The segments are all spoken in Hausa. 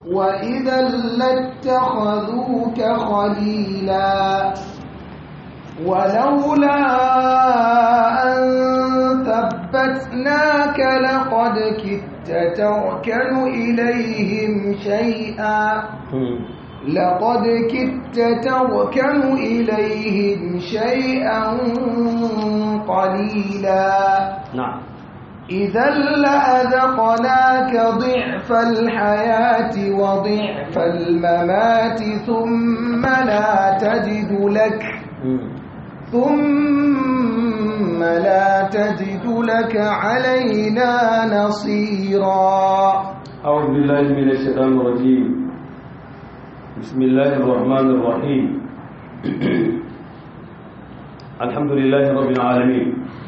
وإذا لاتخذوك خليلا ولولا أن ثبتناك لقد كدت تركن إليهم شيئا لقد كدت تركن إليهم شيئا قليلا نعم إذا لأذقناك ضعف الحياة وضعف الممات ثم لا تجد لك ثم لا تجد لك علينا نصيرا أعوذ بالله من الشيطان الرجيم بسم الله الرحمن الرحيم الحمد لله رب العالمين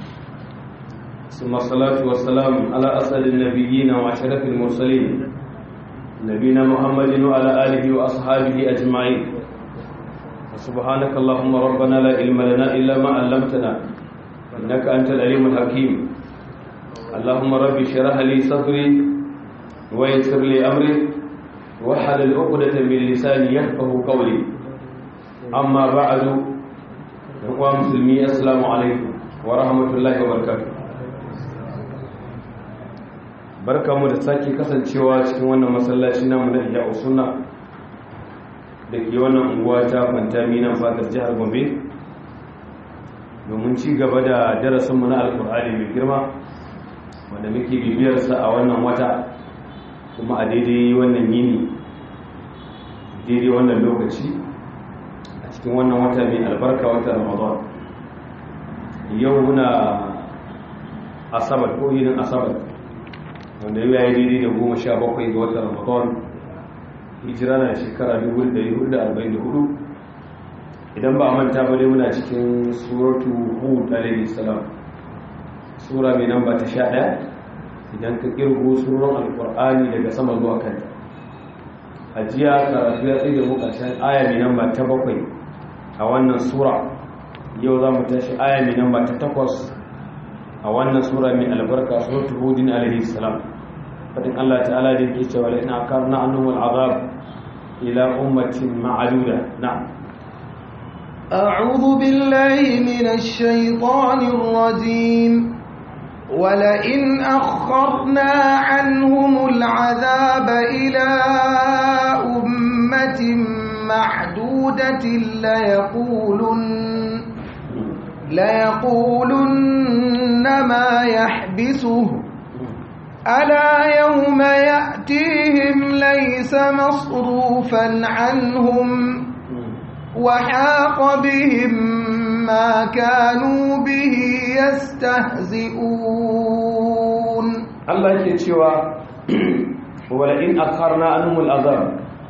ثم الصلاة والسلام على أسعد النبيين وأشرف المرسلين نبينا محمد وعلى آله وأصحابه أجمعين سبحانك اللهم ربنا لا علم لنا إلا ما علمتنا إنك أنت العليم الحكيم اللهم رب اشرح لي صدري ويسر لي أمري وحلل عقدة من لساني يفقه قولي أما بعد إخوان مسلمي السلام عليكم ورحمة الله وبركاته barka mu da sake kasancewa cikin wannan masallaci namu na iya usuna da ke wannan unguwa ta fantami nan fatar jihar gombe domin ci gaba da darasinmu na alkur'ani mai girma wanda muke bibiyarsa a wannan wata kuma a daidai wannan yini daidai wannan lokaci a cikin wannan wata mai albarka wata ramadan yau muna asabar ko yinin asabar wanda yau ya yi daidai da goma sha bakwai ga watan ramadan hijira na shekara 1444 idan ba a manta ba dai muna cikin suratu hud alaihi salam sura mai namba ta sha ɗaya idan ka kirgo suran alkur'ani daga sama zuwa kanta a jiya karatu ya tsaye da mu ƙarshen aya mai namba ta bakwai a wannan sura yau za mu tashi aya mai namba ta takwas a wannan sura mai albarka suratu hudin alaihi salam fadin Allah ta'ala da yake cewa la ina akarna annahum al'azab ila ummatin ma'aduda na'am أعوذ بالله من الشيطان الرجيم ولئن أخرنا عنهم العذاب إلى أمة معدودة ليقولن ليقولن ما يحبسه ألا يوم يأتيهم ليس مصروفا عنهم وحاق بهم ما كانوا به يستهزئون الله yake cewa wala in akharna anhum al'azab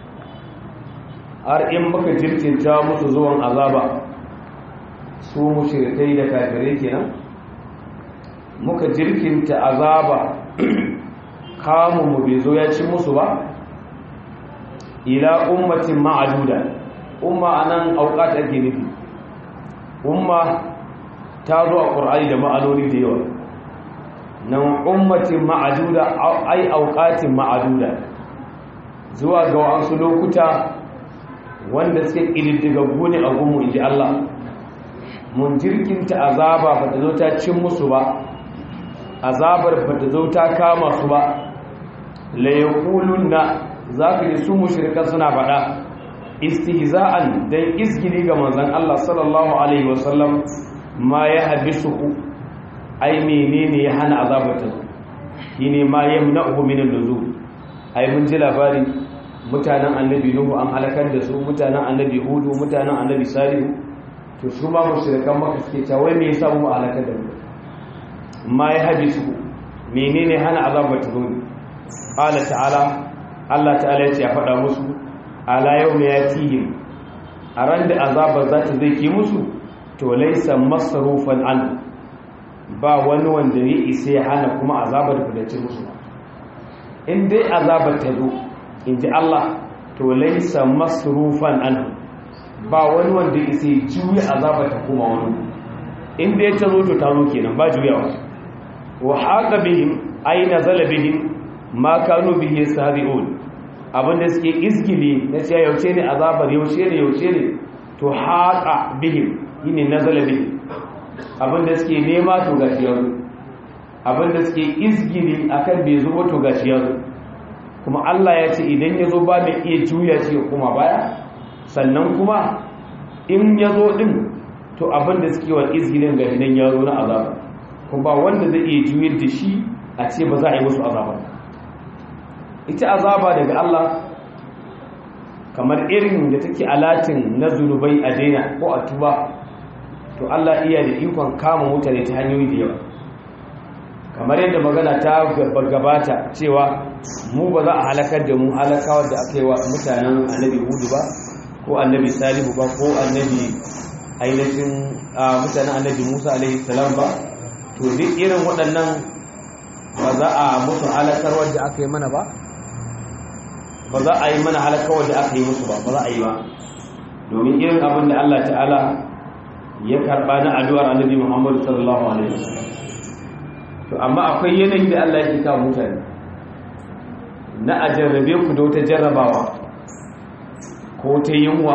har in muka jirkinta musu zuwan azaba su mushrikai da kafirai kenan muka jirkinta azaba kamun mu bai zo ya ci musu ba ila ummatin ma'aduda umma anan auqat ake nufi umma ta zo a qur'ani da ma'anoni da yawa nan ummatin ma'aduda ai auqatin ma'aduda zuwa ga wasu lokuta wanda suke kididdigaggu ne a gunmu inji Allah mun jirkinta azaba ba ta zo ta cin musu ba azabar ba ta zo ta kama su ba la yaquluna zaka ji su mushrikan suna faɗa istihza'an dan izgili ga manzon Allah sallallahu alaihi wasallam ma ya habisuhu ai menene ya hana azabata shine ma yamna'uhu min an-nuzul ai mun ji labari mutanen annabi nuhu an halakar da su mutanen annabi hudu mutanen annabi salihu to su ma mushrikan maka suke cewa wai me yasa mu halakar da mu ma ya habisuhu menene hana azabata zo qala ta'ala Allah ta'ala ya ce ya faɗa musu ala yau ne ya tihim a ran da azabar za ta zai ke musu to laisa masarufan an ba wani wanda ya isa ya hana kuma azabar kudace musu in dai azabar ta zo in ji Allah to laisa masarufan an ba wani wanda ya isa ya juya azabar ta kuma wani in dai ta zo to ta zo kenan ba juyawa wa haka bihim aina zala bihim ma kanu bihi yastahzi'un abinda suke izgili na cewa yaushe ne azabar yaushe ne yaushe ne to haqa bihim yini nazala bihim abinda suke nema to gashi yanzu abinda suke izgili akan bai zo to gashi yanzu kuma Allah ya ce idan ya zo ba mai iya juya shi kuma baya sannan kuma in ya zo din to abinda suke wa izgilin gashi nan ya zo na azaba kuma ba wanda zai iya juyar da shi a ce ba za a yi musu azaba ita azaba daga Allah kamar irin da take alatin na zunubai a daina ko a tuba to Allah iya da ikon kama mutane ta hanyoyi da yawa kamar yadda magana ta gabata cewa mu ba za a halakar da mu halakawar da aka yi wa mutanen annabi hudu ba ko annabi salihu ba ko annabi ainihin mutanen annabi musa alaihi salam ba to duk irin waɗannan ba za a mutu halakar wadda aka yi mana ba ba za a yi mana halakar wadda aka yi musu ba ba za a yi ba domin irin abin da Allah ta'ala ya karɓa na addu'ar annabi Muhammadu sallallahu alaihi wasallam to amma akwai yanayi da Allah yake kawo mutane na a jarrabe ku da wata jarrabawa ko ta yunwa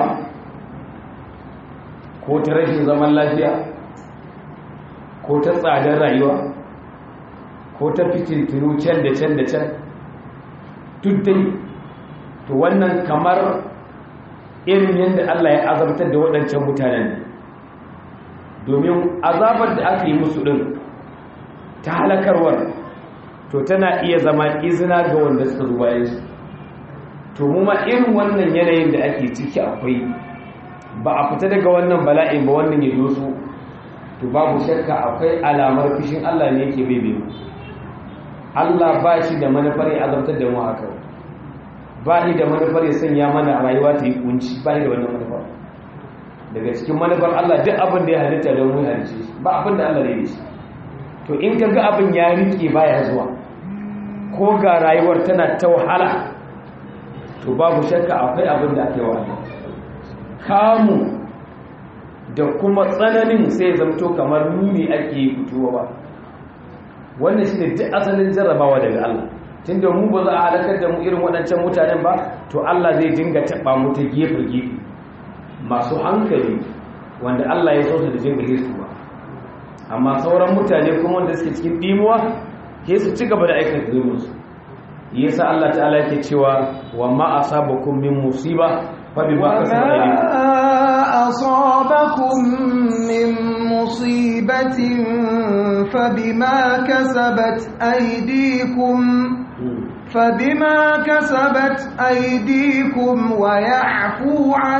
ko ta rashin zaman lafiya ko ta tsadar rayuwa ko ta fitintinu can da can da can duk dai to wannan kamar irin yadda Allah ya azabtar da waɗancan mutanen domin azabar da aka yi musu ɗin ta halakarwar to tana iya zama izina ga wanda suka zuwa yansu to mu ma irin wannan yanayin da ake ciki akwai ba a fita daga wannan bala'in ba wannan ya doso to babu shakka akwai alamar fishin Allah ne yake bebe mu Allah ba shi da manufar ya azabtar da mu haka ba shi da manufar ya sanya mana rayuwa ta yi kunci ba shi da wannan manufar daga cikin manufar Allah duk abin da ya halitta don mu halice shi ba abin da Allah ya yi shi to in ka ga abin ya rike baya zuwa ko ga rayuwar tana ta wahala to babu shakka akwai abin da ake wa kamu da kuma tsananin sai zamto kamar nuni ake fitowa ba wannan shi ne duk asalin jarrabawa daga Allah tun da mu ba za a halakar da mu irin waɗancan mutanen ba to Allah zai dinga taɓa mu ta gefe-gefe masu hankali wanda Allah ya so su da jinga su ba amma sauran mutane kuma wanda suke cikin ɗimuwa ke su ci gaba da aikata zumunsu yasa Allah ta'ala yake cewa wa ma asabakum min musiba fa bima kasabat aydikum أصابكم من مصيبة فبما كسبت أيديكم فبما كسبت أيديكم ويعفو عن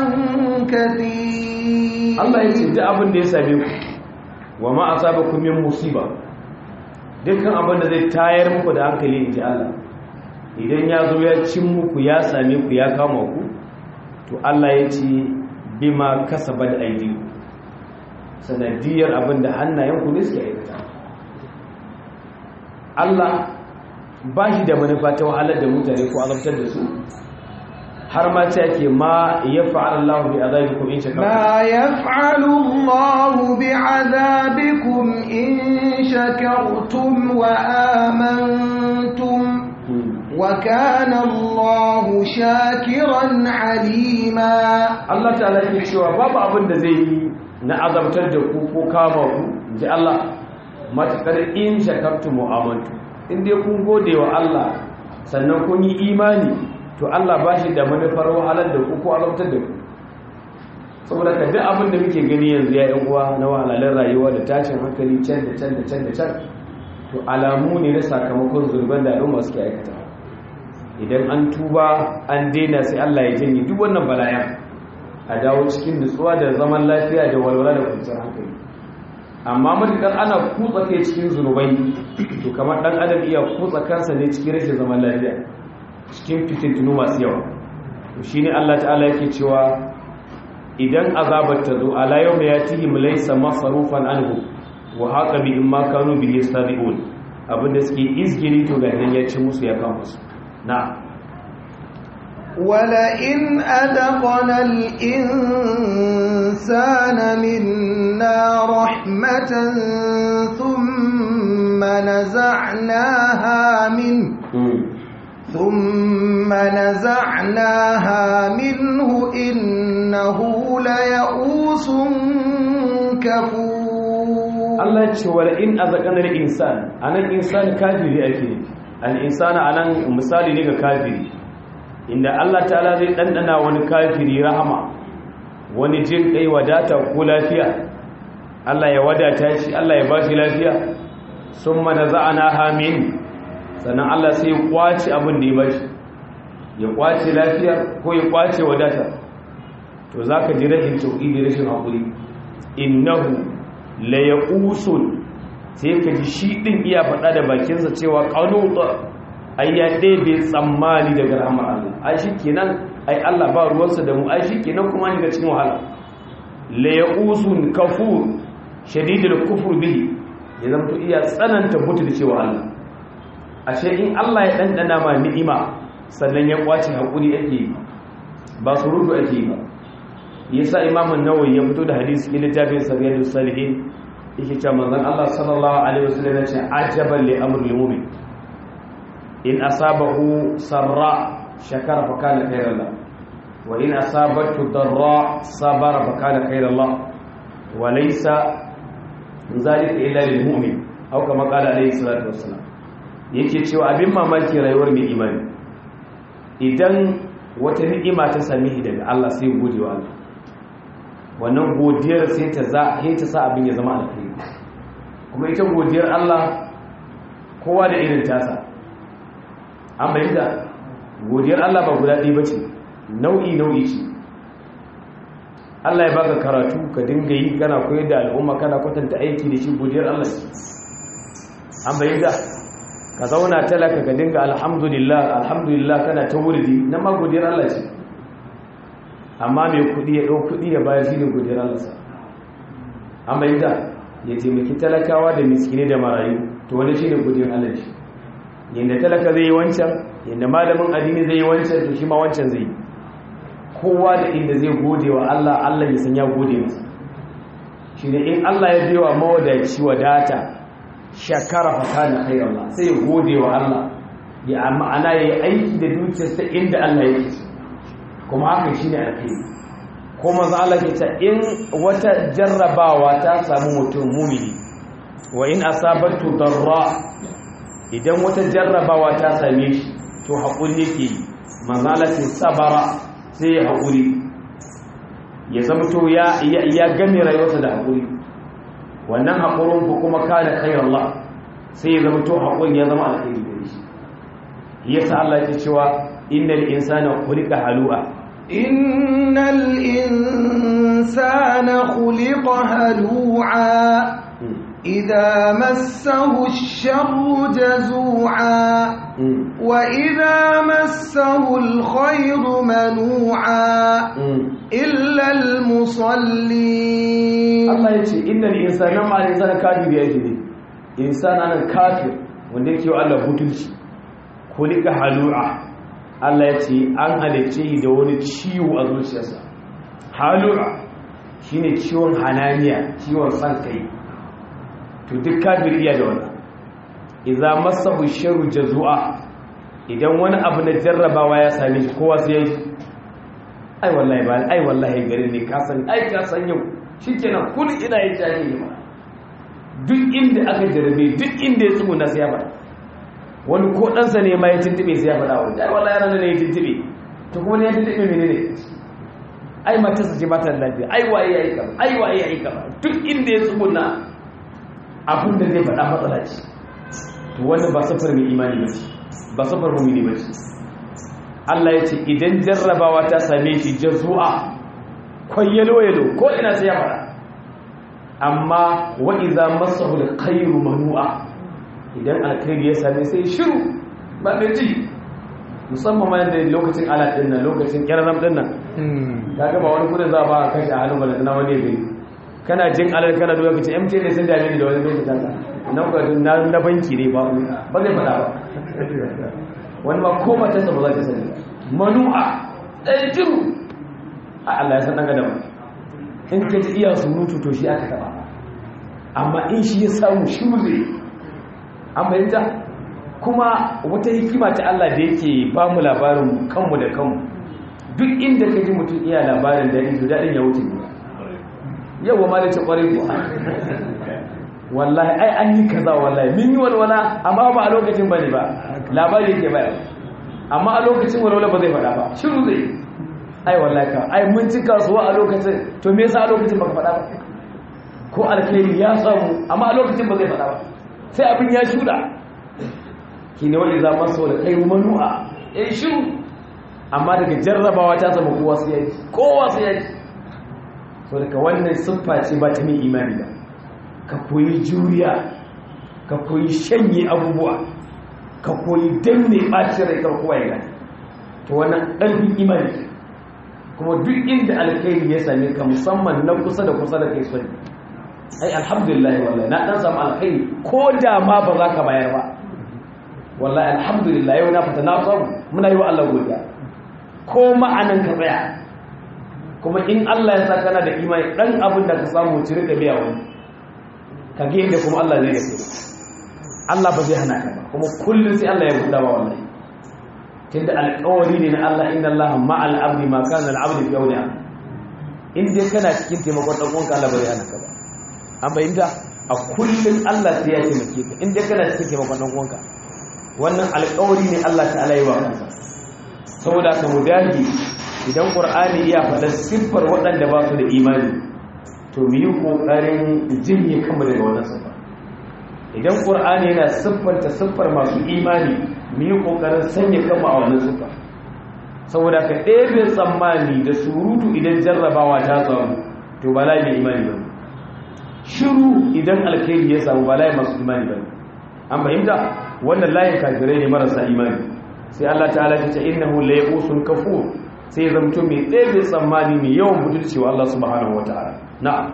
كثير Allah ya ce duk abin da ya same ku wa ma asabakum min musiba dukkan abin da zai tayar muku da hankali inji Allah idan ya zo ya cin muku ya same ku ya kama ku to Allah ya ce bima kasabat aydikum sanadiyar abin da hannayenku ne suke aikata Allah ba shi da manufa ta wahalar da mutane ko azabtar da su har ma ce ake ma ya fa'ala Allah bi azabikum in shakartum ما يفعل الله بعذابكم إن شكرتم وآمنتم وكان الله شاكرا عليما Allah ta'ala yake cewa babu abin da zai yi na azabtar da ku ko kama ku ji Allah matakar in shakartum wa amantu in dai kun gode wa Allah sannan kun yi imani to Allah ba shi da manufar wahalar da ku ko azabtar da ku saboda ka duk abin da muke gani yanzu ya yan uwa na wahalar rayuwa da tashin hankali can da can da can da can to alamu ne na sakamakon zurban da al'umma suke aikata idan an tuba an daina sai Allah ya janye duk wannan bala'yan a dawo cikin nutsuwa da zaman lafiya da walwala da kwanciyar hankali amma matukar ana kutsa kai cikin zunubai to kamar dan adam iya kutsa kansa ne cikin rashin zaman lafiya cikin fitintunu masu yawa to shine Allah ta'ala yake cewa idan azabar ta zo ala yawma yatihim laysa masrufan anhu wa haqa bi imma kanu bihi yastadi'un abinda suke izgiri to ga nan ya ci musu ya kama su na'am ولئن أذقنا الإنسان منا رحمة ثم نزعناها منه ثم نزعناها منه إنه ليئوس كفور Allah ya ce wala in azaqana al-insan anan insan kafiri ake al-insana anan misali ne ga kafiri inda Allah ta'ala zai dandana wani kafiri rahama wani jin kai wadata ko lafiya Allah ya wadata shi Allah ya bashi lafiya summa naza'ana min sannan Allah sai ya kwace abin da ya bashi ya kwace lafiya ko ya kwace wadata to zaka ji rashin tauhidi rashin hakuri innahu la yaqusun sai ka ji shi din iya faɗa da bakinsa cewa qanuta ai ya ɗebe tsammani daga rahmar Allah ai shikenan ai Allah ba ruwansa da mu ai shikenan kuma ni ga cikin wahala la yaqusun kafur shadidul kufr bihi ya zama to iya tsananta mutu da cewa Allah ashe in Allah ya dandana ma ni'ima sannan ya kwace hakuri ake ba surutu ake ba yasa imam an-nawawi ya fito da hadisi cikin littafin sayyidus salihin yake cewa manzon Allah sallallahu alaihi wasallam ya ce ajaban li amril mu'min in asabahu sarra shakara fa kana khairan lahu wa in asabatu darra sabara fa kana khairan lahu wa laysa zalika illa lil mu'min aw kama qala alaihi salatu wassalam yake cewa abin mamaki rayuwar mai imani idan wata ni'ima ta same shi daga Allah sai gode wa Allah wannan godiyar sai ta za sai ta sa abin ya zama alkhairi kuma ita godiyar Allah kowa da irin tasa an bayyana godiyar Allah ba guda ɗaya bace nau'i nau'i ce Allah ya baka karatu ka dinga yi kana koyar da al'umma kana kwatanta aiki da shi godiyar Allah an bayyana ka zauna talaka ka dinga alhamdulillah alhamdulillah kana ta wurdi na ma godiyar Allah ce amma mai kudi ya ɗau kudi ya bayar shi ne godiyar Allah sa an bayyana ya taimaki talakawa da miskine da marayu to wani shi ne godiyar Allah shi yadda talaka zai yi wancan yadda malamin addini zai yi wancan to shi ma wancan zai yi kowa da inda zai gode wa Allah Allah ya san ya gode masa shi ne in Allah ya bewa mawadaci wadata shakara fakana khairallah sai gode wa Allah ya ma'ana yayi aiki da dukiyarsa inda Allah yake kuma haka shine alkhairi kuma za Allah ke ta in wata jarrabawa ta samu mutum mumini wa in asabatu darra idan wata jarrabawa ta same shi to hakuri yake manzo Allah ce sabara sai ya hakuri ya zama to ya ya game rayuwarsa da hakuri wannan haƙurin ku kuma kana khairar Allah sai ya zama to haƙurin ya zama alkhairi gare shi yasa Allah ya cewa innal insana khuliqa halu'a innal insana khuliqa halu'a idza massahu ash-sharru jazu'a wa idza massahu al-khayru manu'a illa al-musallin Allah ya ce innal insana ma insana kafir ya ce insana nan kafir wanda yake wa Allah butulci kulika halu'a Allah ya ce an halice da wani ciwo a zuciyarsa halu'a shine ciwon hananiya ciwon san kai to duk kafir iya da wannan idza masahu sharru jazua idan wani abu na jarrabawa ya same shi kowa sai ya yi ai wallahi ba ai wallahi garin ne ka san ai ka san yau shikenan kun ina yin jahili ma duk inda aka jarabe duk inda ya tsugu na sai ya faɗa wani ko ɗansa ne ma ya tuntube sai ya faɗa wani ai wallahi ranar ne ya tuntube to kuma ne ya tuntube mene ne ai matarsa ce ba ta da lafiya ai waye ya yi kama ai waye ya yi kama duk inda ya tsugu na abin da zai faɗa matsala ce to wani ba safar mai imani ba ce ba safar mumini ba ce Allah ya ce idan jarrabawa ta same shi jazu'a kwayyalo-yalo ko ina sai ya fara amma wa'iza masahu da kairu manu'a idan alkhairi ya same sai shiru ba mai ji musamman ma yadda lokacin alat din nan lokacin kyarram din nan ta gaba wani kudin za a ba a kashe a halin balantana wani ya gani kana jin alat kana duka kacin mt ne sun dame ni da wani bai kasa nan kwa na banki ne ba ba zai fada ba wani ma ko matarsa ba za ta sani manu'a ɗaya jiru a Allah ya san ɗan adam in ka ji iya surutu to shi aka taɓa amma in shi ya samu shi zai an bayyanta kuma wata hikima ta Allah da yake ba mu labarin kanmu da kanmu duk inda ka ji mutum iya labarin da yanzu daɗin ya wuce ne yau wa malice ƙwarai kuwa wallahi ai an yi kaza wallahi min yi walwala amma ba a lokacin ba ne ba labari yake bayar amma a lokacin walwala ba zai faɗa ba shiru zai ai wallahi ka ai mun ci kasuwa a lokacin to me yasa a lokacin baka faɗa ba ko alkhairi ya samu amma a lokacin ba zai faɗa ba sai abin ya shuda ki ne wani za masu da kai manu'a ya yi shiru amma daga jarrabawa ta zama kowa su yaji kowa su yaji so daga wannan siffa ce ba ta mai imani ba ka koyi juriya ka koyi shanye abubuwa ka koyi danne ɓacin rai karkowa ya gani to wannan ɗarfin imani kuma duk inda alkhairi ya same ka musamman na kusa da kusa da kai sani ai alhamdulillah wallahi na dan samu alkhairi ko da ma ba za ka bayar ba wallahi alhamdulillah yau na fita na samu muna yi wa Allah godiya ko ma'anan ka tsaya kuma in Allah ya sa kana da imani dan abin da ka samu ci rika biya wani ka ga yadda kuma Allah zai gaske Allah ba zai hana ka ba kuma kullum sai Allah ya buɗa ba wallahi tunda alƙawari ne na Allah inna Allah ma'al abdi ma kana al-abdu fi yawmi in dai kana cikin taimakon dan uwanka Allah ba zai hana ka ba an bayyana a kullum Allah sai ya taimake ka in dai kana cikin taimakon dan uwanka wannan alƙawari ne Allah ta'ala yi wa kansa saboda ka mu dage idan Qur'ani ya faɗa siffar waɗanda ba su da imani to mu yi kokarin jinye kanmu daga wannan siffa idan Qur'ani yana siffanta siffar masu imani mu yi kokarin sanya kanmu a wannan siffa saboda ka ɗebe tsammani da surutu idan jarrabawa ta samu to ba lai mai imani ba shiru idan alkhairi ya samu ba lai masu imani ba an fahimta wannan layin kafirai ne marasa imani sai Allah ta'ala ta ce innahu la yaqusun kafur sai zamto mai ɗebe tsammani mai yawan butulci wa Allah subhanahu wataala na'am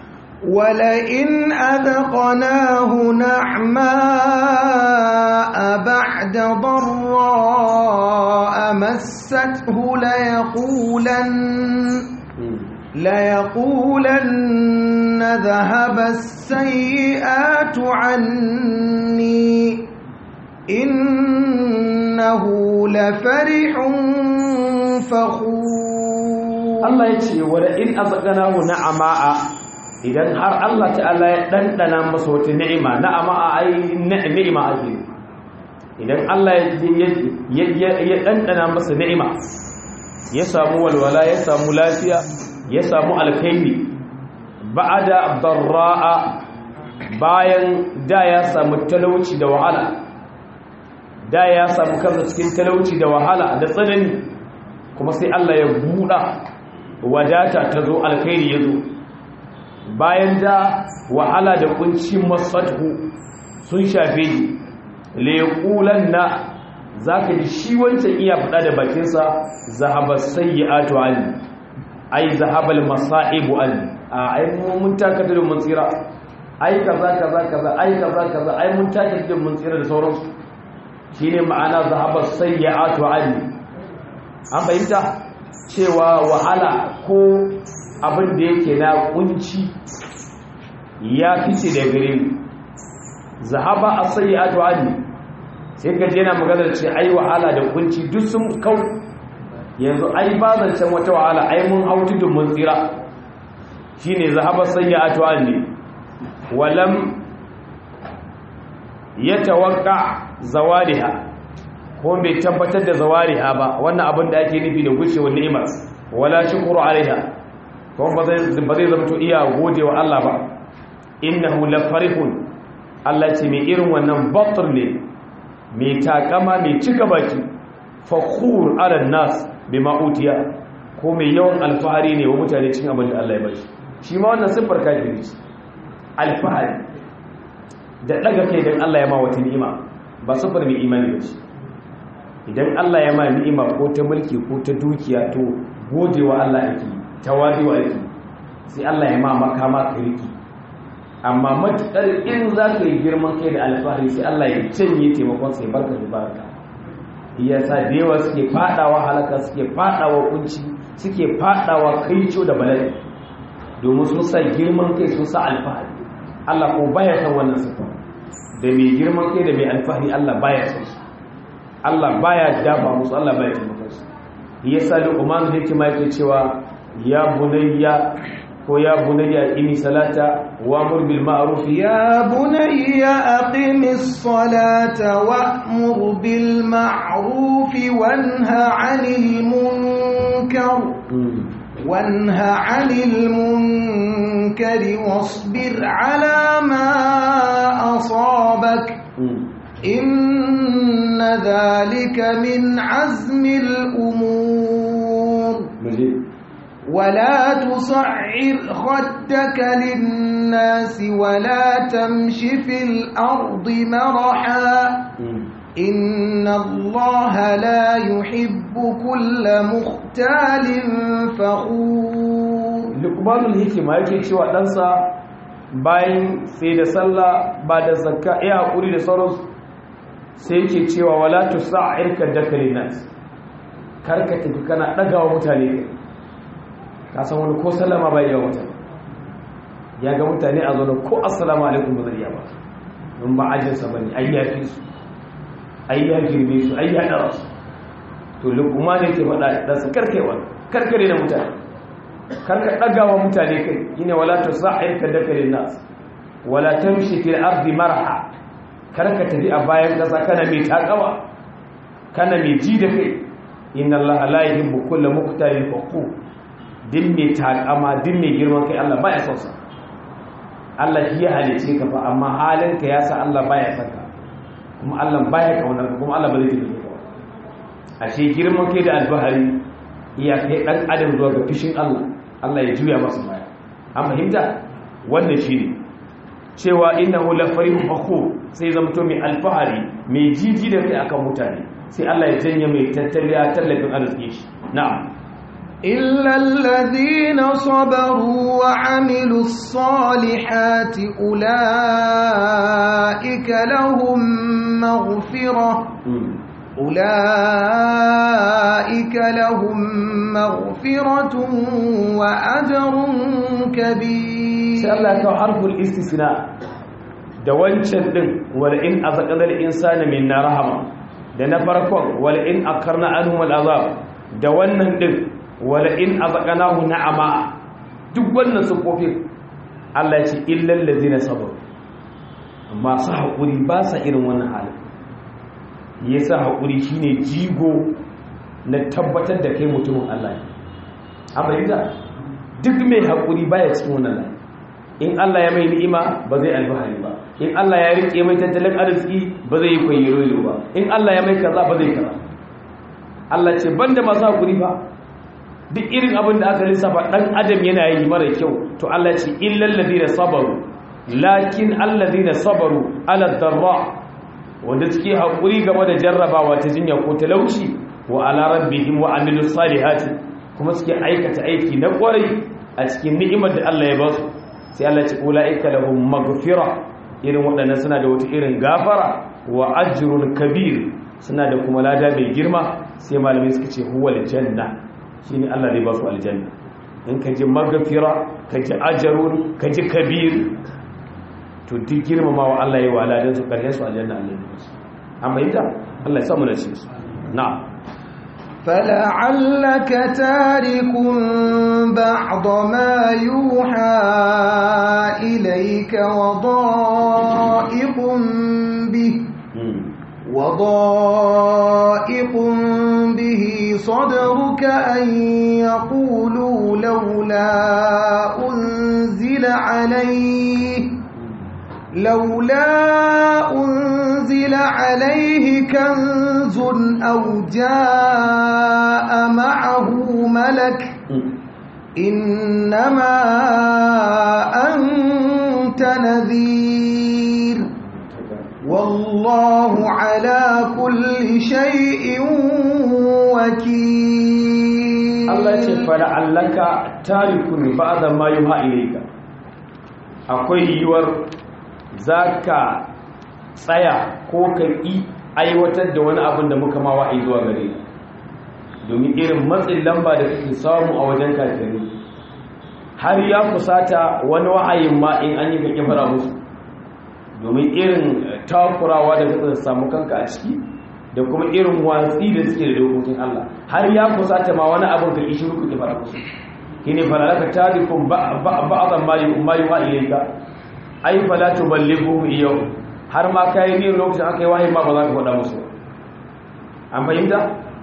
ولئن أذقناه نعماء بعد ضراء مسته ليقولن ليقولن ذهب السيئات عني إنه لفرح فخور Allah ya ce wala in azqanahu na'ama'a idan har Allah ta'ala ya dandana masa wata ni'ima na'ama'a ai ni'ima ake idan Allah ya ya dandana masa ni'ima ya samu walwala ya samu lafiya ya samu alkhairi ba'ada darra'a bayan da ya samu talauci da wahala da ya samu kansa cikin talauci da wahala da tsanani kuma sai Allah ya buɗa wadata ta zo alkhairi ya zo bayan da wahala da kunci masatu sun shafe shi leƙulan na za ka ji shi wancan iya faɗa da bakinsa zahabar sayyi'atu ali ai zahabal masa'ibu ali a ai mun taka da mun tsira ai kaza kaza kaza ai kaza kaza ai mun taka da mun tsira da sauransu shine ma'ana zahabar sayyi'atu ali an fahimta cewa wahala ko abin da yake na kunci ya fice da gare mu zahaba as-sayyi'atu ali sai ka je na maganar ce ai wahala da kunci duk sun kau yanzu ai ba zancen wata wahala ai mun hau tudun mun tsira shine zahaba sayyi'atu ali walam yatawaqqa zawaliha ko bai tabbatar da zawariha ba wannan abin da ake nufi da gushewar ni'imar wala shukuru alaiha kuma ba zai ba zai zama iya godewa Allah ba innahu la farihun Allah ce mai irin wannan batr ne mai takama mai cika baki fakhur ala nas bima utiya ko mai yawan alfahari ne wa mutane cikin abin da Allah ya bashi shi ma wannan siffar kafiri ce alfahari da daga kai dan Allah ya ma wata ni'ima ba siffar mai imani ba ce idan Allah ya ma ni'ima ko ta mulki ko ta dukiya to godewa Allah yake tawadiwa yake sai Allah ya ma makama ka riki amma matukar in za ka yi girman kai da alfahari sai Allah ya canye taimakon sai barka da barka yasa da yawa suke fadawa halaka suke fadawa kunci suke fadawa kaico da bala'i domin sun sa girman kai sun sa alfahari Allah ko baya san wannan sifa da mai girman kai da mai alfahari Allah baya son su Allah baya dafa musu Allah baya taimakon su yasa Luqman da yake ma yake cewa ya bunayya ko ya bunayya ini salata wa amur bil ma'ruf يا بني أقم الصلاة وأمر بالمعروف وانه عن المنكر وانه عن المنكر واصبر على ما أصابك إن ذلك من عزم الأمور ولا تصعر خدك للناس ولا تمش في الأرض مرحا إن الله لا يحب كل مختال فخور lukmanul hikima yake cewa ɗansa bayan sai da sallah ba da zakka ya haƙuri da sauransu sai yake cewa wala tusa'ir kaddaka linnas karka tafi kana ɗagawa mutane kai ka san wani ko sallama bai yawa mutane ya ga mutane a zaune ko assalamu alaikum ba zai ba don ba ajinsa ba ne ai ya fi su ai ya girme su ai ya ɗara su to lukuma ne ke faɗa da su karkewa karkare da mutane karka ɗagawa mutane kai yine wala ta sa'ir ka dakalin nas wala tamshi fil ardi marha karka tafi a bayan ƙasa kana mai takawa kana mai ji da kai inna allaha la yuhibbu kulla muqtalin faqur din mai takama din mai girman kai Allah baya son sa Allah shi ya halice ka fa amma halinka ya sa Allah baya son ka kuma Allah baya kaunar ka kuma Allah ba zai tafi ka ashe girman kai da albahari iya kai dan adam zuwa ga fishin Allah Allah ya juya masa baya an fahimta wannan shine cewa innahu la farihun fakhur sai zamto mai alfahari mai jiji da kai akan mutane sai Allah ya janye mai tattaliya tallafin arziki shi na'am إلا الذين صبروا وعملوا الصالحات أولئك لهم مغفرة أولئك لهم مغفرة وأجر كبير سأل الله حرف الاستثناء da wancan din wal in azaqal insana minna rahama da na farkon wal in akarna anhum al azab da wannan din wala in azaqnahu na'ama duk wannan sufofin Allah ya ce illal ladina sabaru masu hakuri ba sa irin wannan halin yasa hakuri shine jigo na tabbatar da kai mutumin Allah ne amma yanzu duk mai hakuri baya cikin wannan layi in Allah ya mai ni'ima ba zai albahari ba in Allah ya rike mai tattalin arziki ba zai yi kwayyaro ba in Allah ya mai kaza ba zai kaza Allah ce banda masu hakuri ba duk irin abin da aka lissafa dan adam yana yi mara kyau to Allah ce illal ladina sabaru lakin alladina sabaru ala darra wanda suke hakuri game da jarrabawa ta jinya ko talauci wa ala rabbihim wa amilus salihati kuma suke aikata aiki na kwarai a cikin ni'imar da Allah ya ba su sai Allah ce ulaika lahum maghfira irin waɗannan suna da wata irin gafara wa ajrun kabir suna da kuma lada mai girma sai malamai suka ce huwal janna shine Allah zai ba su aljanna in ka ji magafira ka ji ajarun ka ji kabir to duk girmamawa Allah ya wala dan su karshen su aljanna Allah ya su amma ita Allah ya samu da shi su na'am فلعلك تارك بعض ما يوحى إليك وضائق به وضائق به صدرك أن يقولوا لولا أنزل عليه لولا أنزل عليه كنز أو جاء معه ملك إنما أنت نذير والله على كل شيء وكيل الله يقول فلعلك تارك بعض ما يوحى إليك akwai yiwuwar za ka tsaya ko ka ƙi aiwatar da wani abin da muka ma wa'ai zuwa gare domin irin matsin lamba da kake samu a wajen kafirai har ya kusata wani wa'ayin ma in an yi ka kifara musu domin irin takurawa da ka samu kanka a ciki da kuma irin watsi da suke da dokokin Allah har ya kusata ma wani abin ka ishi ruku ki fara musu shine falalaka tarikum ba'dan ma ma yuha ilayka ai fala tuballighu yau har ma kai ne lokacin aka yi wahayi ma ba za ka faɗa musu an fahimta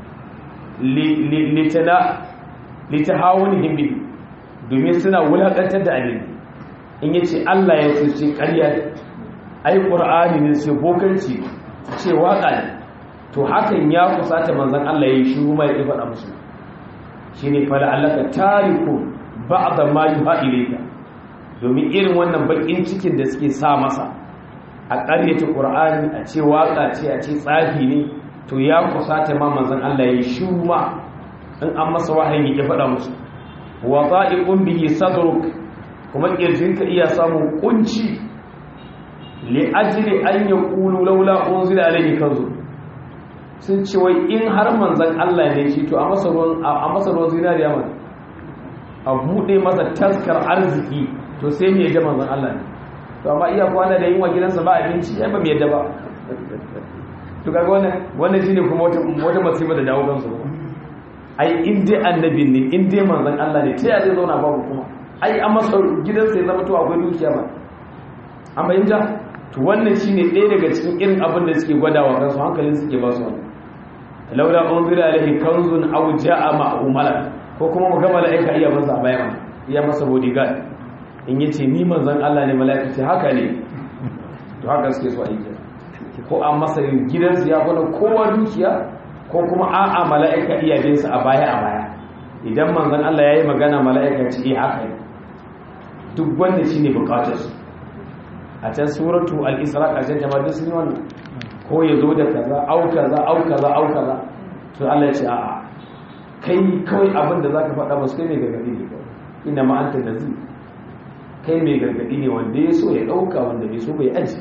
litana litahawunihim bi domin suna wulakantar da abin in yace Allah ya ce ƙarya ai qur'ani ne sai bokanci ce waka ne to hakan ya kusata manzon Allah ya yi shi kuma ya faɗa musu shine fala allaka tariku ba'da ma yuha ilayka domin irin wannan bakin cikin da suke sa masa a ƙaryata qur'ani a ce waka ce a ce tsafi ne to ya kusata ma manzon Allah ya yi shi ma in an masa wahayi ya faɗa musu wa ta'iqun bihi sadruk kuma kirjinka iya samun kunci li ajli an yaqulu laula unzila alayhi kanzu sun ce wai in har manzan Allah ne shi to a masa ruwan zinariya mana a buɗe masa taskar arziki to sai mai yadda manzan Allah ne to amma iya kwana da yin wa gidansa ba abinci ya ba mai yadda ba to kaga wannan wannan shine kuma wata wata masifa da dawo kansu ai in dai annabi ne in dai manzan Allah ne ta ya zai zauna babu kuma ai an masa gidansa ya zama to akwai dukiya ba an bayyana to wannan shine ɗaya daga cikin irin abin da suke gwadawa kansu hankalin suke ba su wannan laula unzila alaihi kanzun aw jaa ma'ahu malak ko kuma mu ga malaika iya masa bayan iya masa bodyguard in yace ni manzon Allah ne malaika ce haka ne to haka suke so aiki ko an masa gidansu ya kwana kowa dukiya ko kuma a'a malaika iya bin sa a baya a baya idan manzon Allah yayi magana malaika ce eh haka ne duk wanda shine bukatar su a can suratu al-isra ƙarshen jama'a duk sun yi wannan ko ya zo da kaza au kaza au kaza au kaza to Allah ya ce a'a kai kawai abin da zaka faɗa ba su kai mai gargadi ne kawai ina ma anta nazir kai mai gargadi ne wanda ya so ya ɗauka wanda bai so bai aji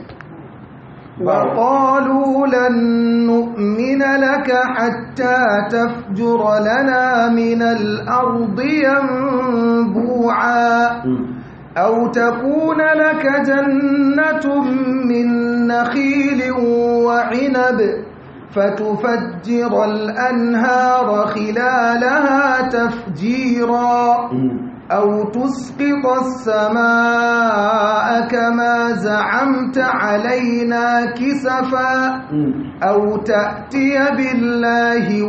وقالوا لن نؤمن لك حتى تفجر لنا من الأرض ينبوعا أو تكون لك جنة من نخيل وعنب فتفجر الأنهار خلالها تفجيرا أو تسقط السماء كما زعمت علينا كسفا أو تأتي بالله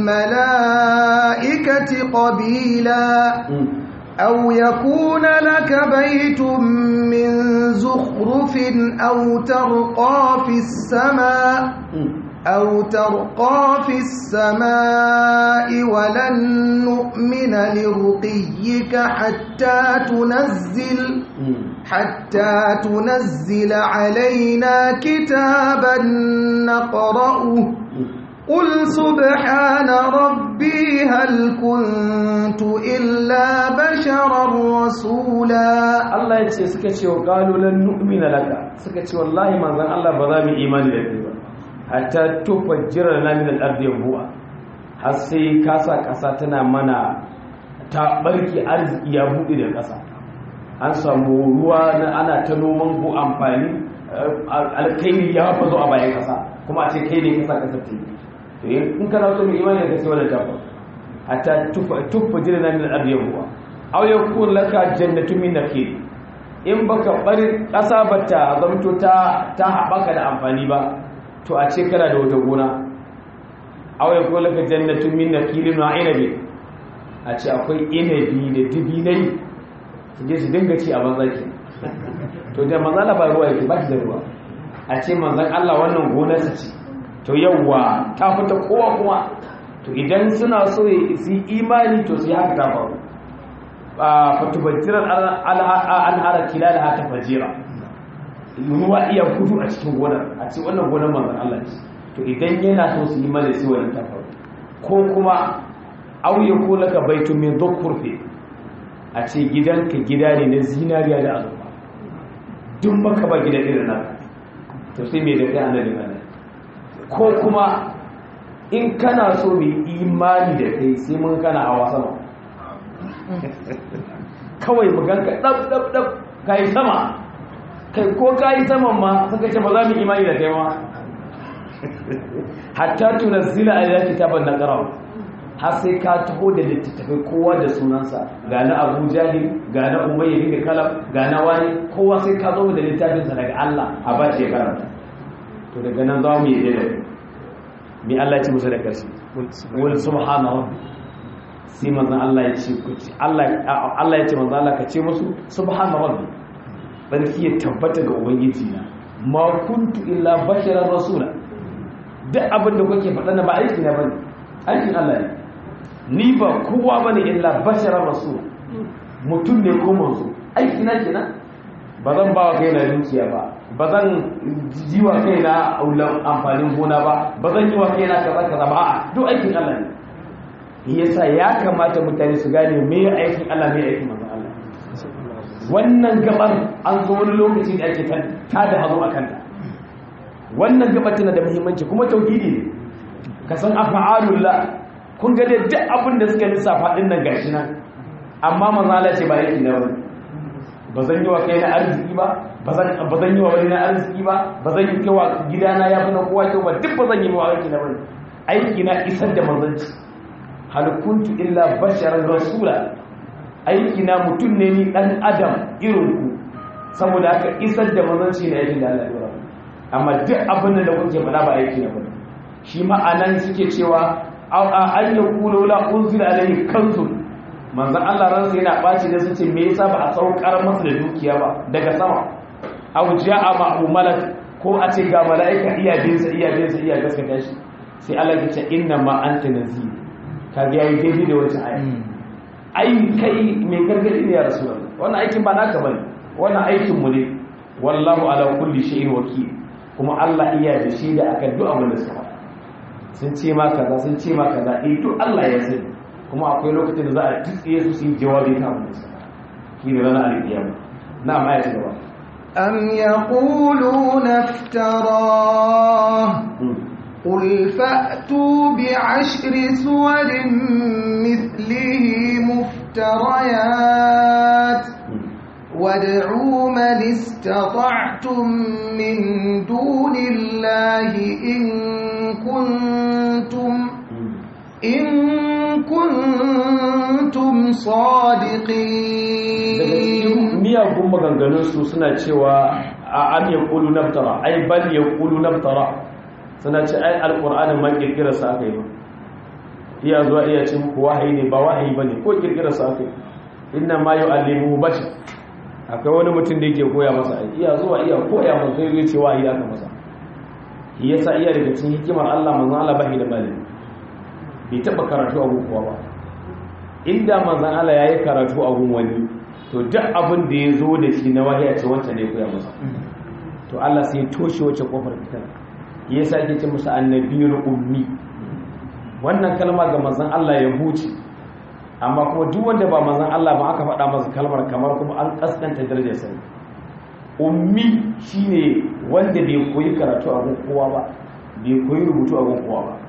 والملائكة قبيلا أو يكون لك بيت من زخرف أو ترقى في السماء أو ترقى في السماء ولن نؤمن لرقيك حتى تنزل حتى تنزل علينا كتابا نقرأه قل سبحان ربي هل كنت إلا بشرا رسولا Allah ya ce suka ce wa qalu lan nu'mina laka suka ce wallahi manzon Allah ba za mu imani da kai ba hatta tufajjira lana min al-ardi yanbu'a har sai kasa kasa tana mana ta barki arziki ya buɗe da kasa an samu ruwa na ana ta noman ko amfani alkairi ya fazo a bayan kasa kuma a ce kai ne kasa kasa ta yi to in kana so mu imani da kai wannan tafa hatta tufajjira lana min al-ardi yanbu'a aw yakun laka jannatun min nakhil in baka bari kasa bata zamto ta ta haɓaka da amfani ba to a ce kana da wata gona aw yakun laka jannatun min nakhilin wa inabi a ce akwai inabi da dibinai su je su dinga ci a banzaki to da manzan Allah ba ruwa yake ba shi da ruwa a ce manzan Allah wannan gonar su ce to yawwa ta fita kowa kuma to idan suna so su yi imani to su yi haka ta faru fatubajjirar al'ara kilalaha ta fajira ruwa iya gudu a cikin gonar a ce wannan gonar manzan Allah ce to idan yana so su yi mana su wani ta faru ko kuma auye ko laka baitu min dhukurfi a ce gidanka gida ne na zinariya da azurfa duk maka ba gida irin nan to sai me da kai annabi Allah ko kuma in kana so mu imani da kai sai mun kana hawa sama kawai maganka ɗab ɗab ɗab ka yi sama kai ko ka yi saman ma suka ce ba za mu imani da kai ma hatta tunazzila alayka kitaban naqra har sai ka taho da littattafai kowa da sunansa ga na Abu Jahil ga na Umayya bin Kalab ga na wani kowa sai ka zo da littafinsa daga Allah a ba ce karanta to daga nan za mu yi da mi Allah ya ci musu da karshe wal subhanahu sai manzon Allah ya ce ku ci Allah Allah ya ce manzon Allah ka ce musu subhanahu barki ya tabbata ga ubangiji na ma kuntu illa basharar rasula duk abin da kuke faɗa na ba aiki na bane aikin Allah ne ni ba kowa bane illa basharar rasul mutum ne ko manzo aiki na kenan ba zan ba wa kaina dukiya ba ba zan ji wa kaina amfanin gona ba ba zan yi wa kaina kaza kaza ba a'a duk aikin Allah ne yasa ya kamata mutane su gane me aikin Allah me aikin manzo Allah wannan gabar an zo wani lokaci da ake ta da hazo a kanta wannan gabar tana da muhimmanci kuma tauhidi ne ka san afa'alullah kun ga duk abin da suka lissafa din nan gashi nan amma manzo Allah ce ba yake na wani ba zan yi wa kai na arziki ba ba zan yi wa wani na arziki ba ba zan yi kewa gidana ya fi na kowa kyau ba duk ba zan yi wa aiki na wani aiki na isar da manzanci hal kuntu illa basharan rasula aiki na mutum ne ni dan adam irin ku saboda haka isar da manzanci na aikin da Allah ya dora amma duk abin da kuke faɗa ba aiki na bane shi ma anan suke cewa an yakulu la unzila alayhi kanzun manzan Allah ransa yana ɓaci da su ce me yasa ba a saukar masa da dukiya ba daga sama aw ja'a ma'u malak ko a ce ga mala'ika iya bin sa iya bin sa iya gaskata shi sai Allah ya ce inna ma anta nazir ka ga yayi daidai da wata aya ai kai me gargadi ne ya rasulullah wannan aikin ba naka bane wannan aikin mu ne wallahu ala kulli shay'in wakil kuma Allah iya da shi da akan duk abin da suka faɗa sun ce ma kaza sun ce ma kaza eh duk Allah ya sani kuma akwai lokacin da za a tsitsiye su su yi jawabi kan abin da suka shi ne ranar alkiyama na ma ya ci gaba أم يقولون افتراه قل فأتوا بعشر سور مثله مفتريات وادعوا من استطعتم من دون الله إن كنتم إن كنتم صادقين miyagun maganganunsu suna cewa a an ya kulu naftara ai bal ya kulu naftara suna ce ai alƙur'anin man ƙirƙirarsa aka yi ba iya zuwa iya ce muku wahayi ne ba wahayi ba ne ko ƙirƙirarsa aka yi inna ma yi alimu bashi akwai wani mutum da yake koya masa aiki iya zuwa iya koya masa sai zai ce wahayi aka masa shi yasa iya daga cikin hikimar Allah manzon Allah bahi da malami bai taba karatu a kowa ba inda manzon Allah yayi karatu a gun wani to duk abin da ya zo da shi na wahayi ce wancan ne koya masa to Allah sai ya toshe wace kofar fitar yasa yake ce musu annabiyul ummi wannan kalma ga manzon Allah ya huce amma kuma duk wanda ba manzon Allah ba aka faɗa masa kalmar kamar kuma an kaskanta darajar sa ummi shine wanda bai koyi karatu a gun kowa ba bai koyi rubutu a gun kowa ba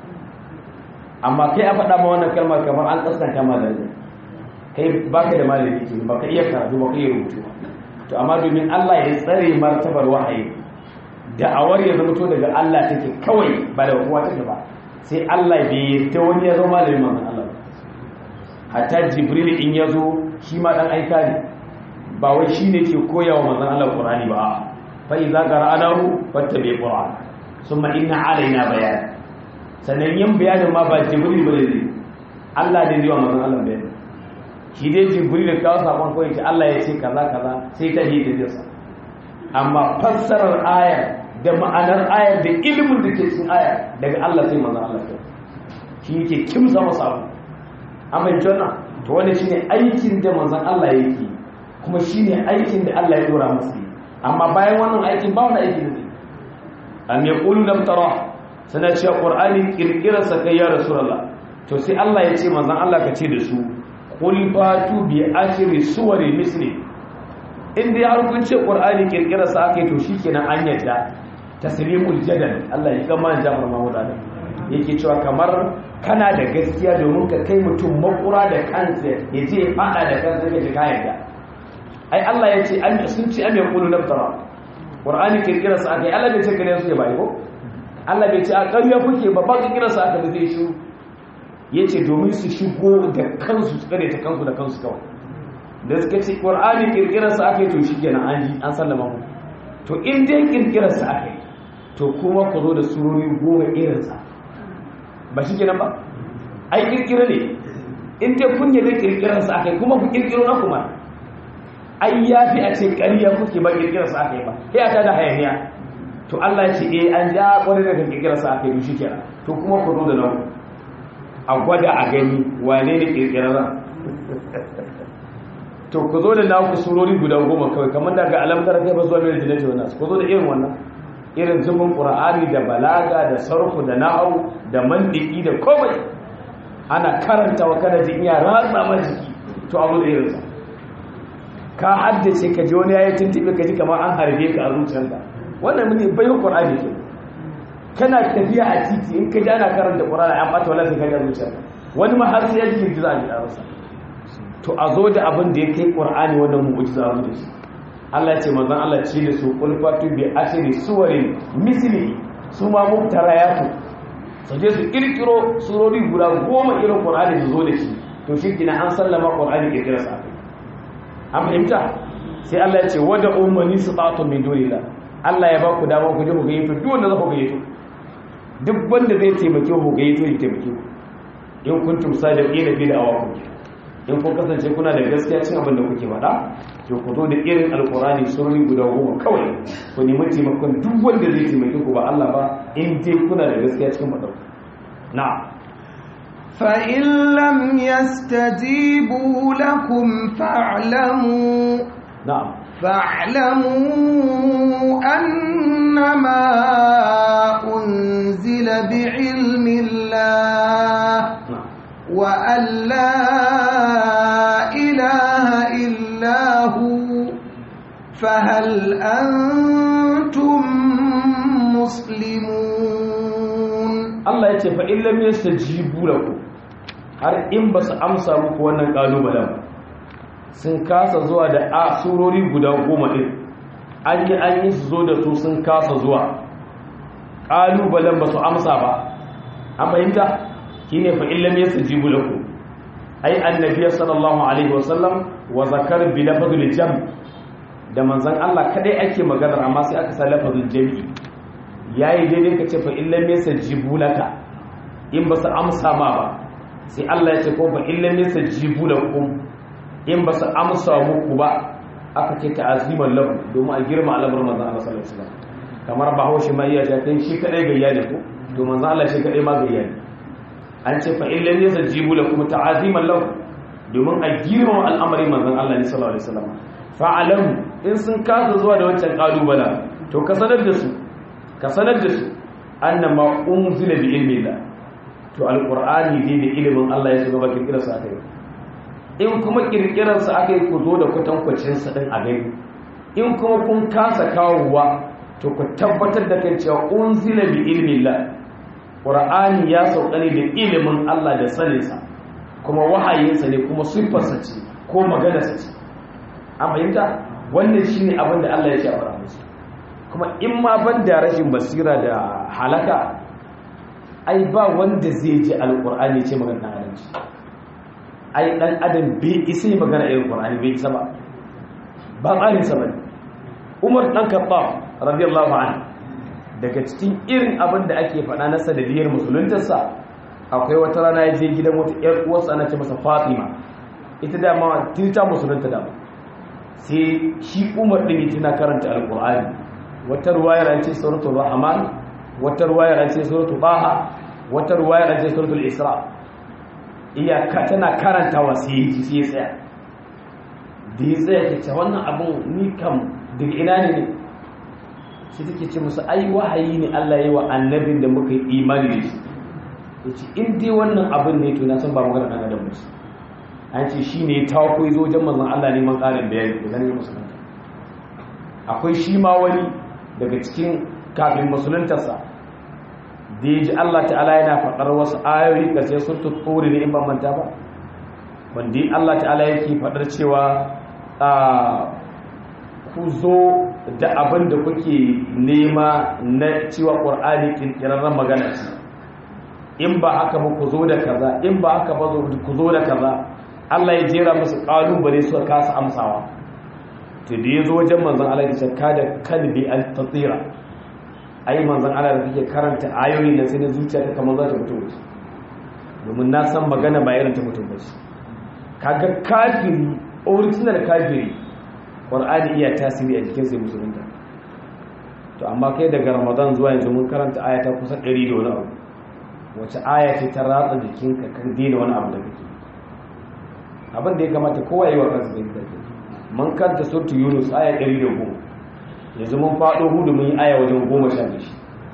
amma kai a faɗa ma wannan kalmar kamar an kaskanta ma darajar kai baka da malami ke baka iya karatu baka iya rubutu ba to amma domin Allah ya tsare martabar wahayi da'awar ya zama to daga Allah take kawai ba da kowa take ba sai Allah bai yadda wani ya zama malamin manzon Allah ba hatta jibril in ya zo shi ma dan aika ne ba wai shi ne ke koya wa manzon Allah Qur'ani ba fa idza qara'nahu fattabi Qur'an summa inna alaina bayan sannan yin bayanin ma ba jibril bane ne Allah ne zai wa manzon Allah bayani shi dai jibril da kawo sakon koyi ce Allah ya ce kaza kaza sai ta yi da jinsa amma fassarar aya da ma'anar ayar da ilimin da ke cikin aya daga Allah sai manzon Allah shi yake kimsa masa abu amma jona to wani shine aikin da manzon Allah yake kuma shine aikin da Allah ya dora masa amma bayan wannan aikin ba wani aikin ne am yaqulu lam tara sana cewa qur'ani kirkirar sa kai ya rasulullah to sai Allah ya ce manzon Allah ka ce da su qul fatu bi ashri suwari misli in dai har kun ce qur'ani kirkirar sa akai to shikenan an yadda taslimul jadal Allah ya kama Jafar Mahmud Adam yake cewa kamar kana da gaskiya domin ka kai mutum makura da kansa ya je ya fada da kansa ya ka yarda ai Allah ya ce an sun ce am yaqulu naftara qur'ani kirkirar sa aka yi Allah bai ce kare suke ba ko Allah bai ce a ƙarya kuke ba ba kirkirar sa aka zai shi yace domin su shigo da kansu su kare ta kansu da kansu kawai da suka ce qur'ani kirkirar sa aka yi to shikenan an ji an sallama mu to in dai kirkirar sa aka yi to kuma ku zo da surori goma irin sa ba shikenan ba ai kirkira ne in dai kun yi kirkirar sa aka yi kuma ku kirkiro na kuma ai ya fi a ce ƙariya kuke ba ƙirƙirar sa aka yi ba sai a ta da hayaniya to Allah ya ce eh an ja ƙwarai daga ƙirƙirar sa aka yi shi kenan to kuma ku zo da nan a gwada a gani wane ne ƙirƙirar to ku zo da naku surori guda goma kawai kamar daga alamtar kai ba zuwa mai jinati wannan ku zo da irin wannan irin zubin qur'ani da balaga da sarfu da na'au da mandiki da komai ana karanta wa kada jin iya ratsa ma jiki to a zo da irin sa ka haddace ka ji wani yayi tuntube ka ji kamar an harbe ka a zuciyarka wannan mun bai qur'ani ke kana tafiya a titi in ka ji ana karanta qur'ani an bata wala sai ka ga zuciyarka wani ma har sai ya ji girgiza a jikinsa to a zo da abin da ya kai qur'ani wannan mu'jiza zo da shi Allah ce manzon Allah ce da su qul fatu bi ashri suwarin misli su ma mubtarayatu su je su kirkiro surori guda goma irin qur'ani su zo da shi to shi kina an sallama qur'ani kirkira sa an fahimta sai Allah ya ce wada ummani sitatu min dunillah Allah ya ba ku dama ku je ku gayyato duk wanda za ku gayyato duk wanda zai taimake ku gayyato ya taimake ku in kuntum sadiqina fi da'awakum in kun kasance kuna da gaskiya cin abin da kuke faɗa to ku zo da irin alkurani surori guda goma kawai ku nemi taimakon duk wanda zai taimake ku ba Allah ba in dai kuna da gaskiya cikin faɗa na فإن لم يستجيبوا لكم فاعلموا na'am فاعلموا أنما أنزل بعلم الله na'am وأن لا إله إلا هو فهل أنتم مسلمون Allah ya ce fa in lam yastajibu lakum har in ba su amsa muku wannan kalubalen ba sun kasa zuwa da a surori guda goma din an yi an yi su zo da su sun kasa zuwa kalubalen ba su amsa ba an fahimta shine fa in lam yastajibu lakum ai annabi sallallahu alaihi wasallam wa zakar bi lafzul jam da manzon Allah kadai ake magana amma sai aka sa lafzul jami'i yayi daidai kace fa in lam yastajibu laka in ba su amsa ma ba sai Allah ya ce ko fa in lam yastajibu lakum in ba su amsa muku ba aka ce ta'aziman lahu domin a girma al'amarin manzon Allah sallallahu alaihi wasallam kamar bahaushe mai iya ta shi kadai gayya ne ko to manzon Allah shi kadai ma gayya ne an ce fa illan yasajibu lakum ta'aziman lahu domin a girma al'amarin manzon Allah ne sallallahu alaihi wasallam fa'alam in sun kasa zuwa da wancan kalubala to ka sanar da su ka sanar da su annama unzila bi ilmi Allah to alqur'ani dai da ilimin Allah ya shiga bakin kirasa akai in kuma kirkirar sa akai ku zo da kwatankwacin sa din a gani in kuma kun kasa kawowa to ku tabbatar da kan cewa unzila bi ilmi Allah ƙura'ani ya sauka ne da ilimin Allah da saninsa kuma wahayinsa ne kuma siffarsa ce ko maganarsa ce an fahimta wannan shi ne abin da Allah ya ce a fara musu kuma in ma ban da rashin basira da halaka ai ba wanda zai ji alƙur'ani ce magana ɗan adam ce ai ɗan adam bai isa yi magana irin ƙur'ani bai isa ba ba tsarinsa ba ne umar ɗan kaɓa radiyallahu anhu daga cikin irin abin da ake faɗa na sanadiyar musuluntarsa akwai wata rana ya je gidan wata ‘yar uwarsa ana ce masa fatima ita dama ta musulunta dama sai shi umar ɗin tana karanta alƙur'ani wata ruwayar an ce suratul rahman wata ruwayar an ce suratul baha wata ruwayar an ce suratul isra iyaka tana karantawa sai ya ji sai ya tsaya da ya tsaya ke ce wannan abin ni kam daga ina ne ne sai take ce musu ai wahayi ne Allah ya yi wa annabin da muka yi imani da shi yace in dai wannan abin ne to na san ba magana dan adam musu an ce shi ne ta koyi zo wajen manzon Allah neman ƙarin bayani da zan yi musulunta akwai shi ma wani daga cikin kafin musuluntarsa da ya ji Allah ta'ala yana faɗar wasu ayoyi ga sai sun tuttori ne in ban manta ba wanda Allah ta'ala yake faɗar cewa ku zo da abin da kuke nema na cewa ƙur'ani ƙirƙirarren magana ce in ba haka ba ku zo da kaza in ba haka ba ku zo da kaza Allah ya jera musu ƙalubale suka kasa amsawa to da ya zo wajen manzon Allah ya shakka da kalbi al tatira ai manzon Allah da kake karanta ayoyi nan sai na zuciya ta kamar za ta fito wuce domin na san magana ba irin ta mutum ba ce kaga kafiri original kafiri qur'ani iya tasiri a jikin sai musulunta to amma kai daga ramadan zuwa yanzu mun karanta aya ta kusa 100 da wani abu wace aya ce ta ratsa jikinka kan daina wani abu da kake abin da ya kamata kowa yi wa kansa da kake mun karanta surtu yunus aya 110 yanzu mun faɗo hudu mun yi aya wajen goma sha biyu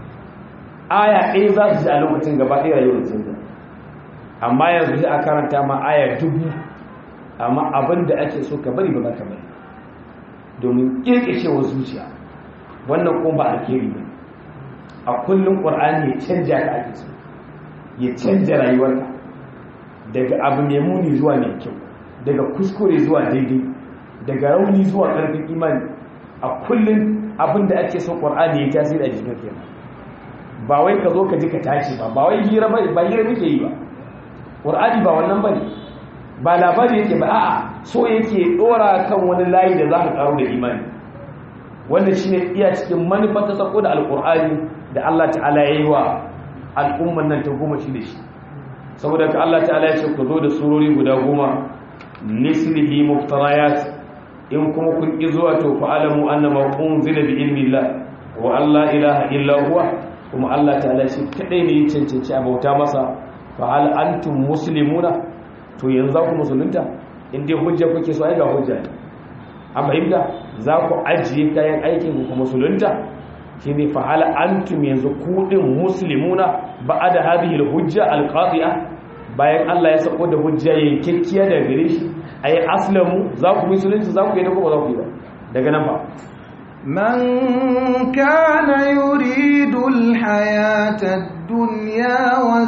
aya ɗaya za su ji a lokacin gaba ɗaya rayuwar sun amma yanzu sai a karanta ma aya dubu amma abin da ake so ka bari ba za ka bari domin ƙirƙishewar zuciya wannan kuma ba alheri ba a kullum ƙwar'ani ya canja ka ake so ya canja rayuwarka daga abu mai muni zuwa mai kyau daga kuskure zuwa daidai daga rauni zuwa ƙarfin imani a kullum abin da ake so ƙwar'ani ya tasiri a jikin kenan ba wai ka zo ka ji ka tashi ba ba wai hira ba ba hira muke yi ba ƙwar'ani ba wannan ba ne ba labari yake ba a'a so yake dora kan wani layi da za ka karu da imani wannan shine iya cikin manufa ta sako da alkur'ani da Allah ta'ala ya yi wa al'umman nan ta goma shi da shi saboda ka Allah ta'ala ya ce ku zo da surori guda goma mislihi muftarayat in kuma kun ki zuwa to fa alamu annama unzila bi ilmillah wa alla ilaha illa huwa kuma Allah ta'ala shi kadai ne ya cancanci a bauta masa fa hal antum muslimuna to yanzu za ku musulunta inda hujja kuke so ai ga hujja ne an fahimta za ku ajiye kayan aikin ku musulunta shi ne fa hal antum yanzu ku din muslimuna ba'da hadhihi al-hujja al-qati'a bayan Allah ya sako da hujja yankekkiya daga gare shi ayi aslamu za ku musulunta za ku yi da kuma za ku yi ba daga nan ba من كان يريد الحياة الدنيا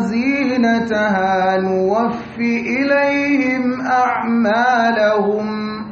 وزينتها نوفي إليهم أعمالهم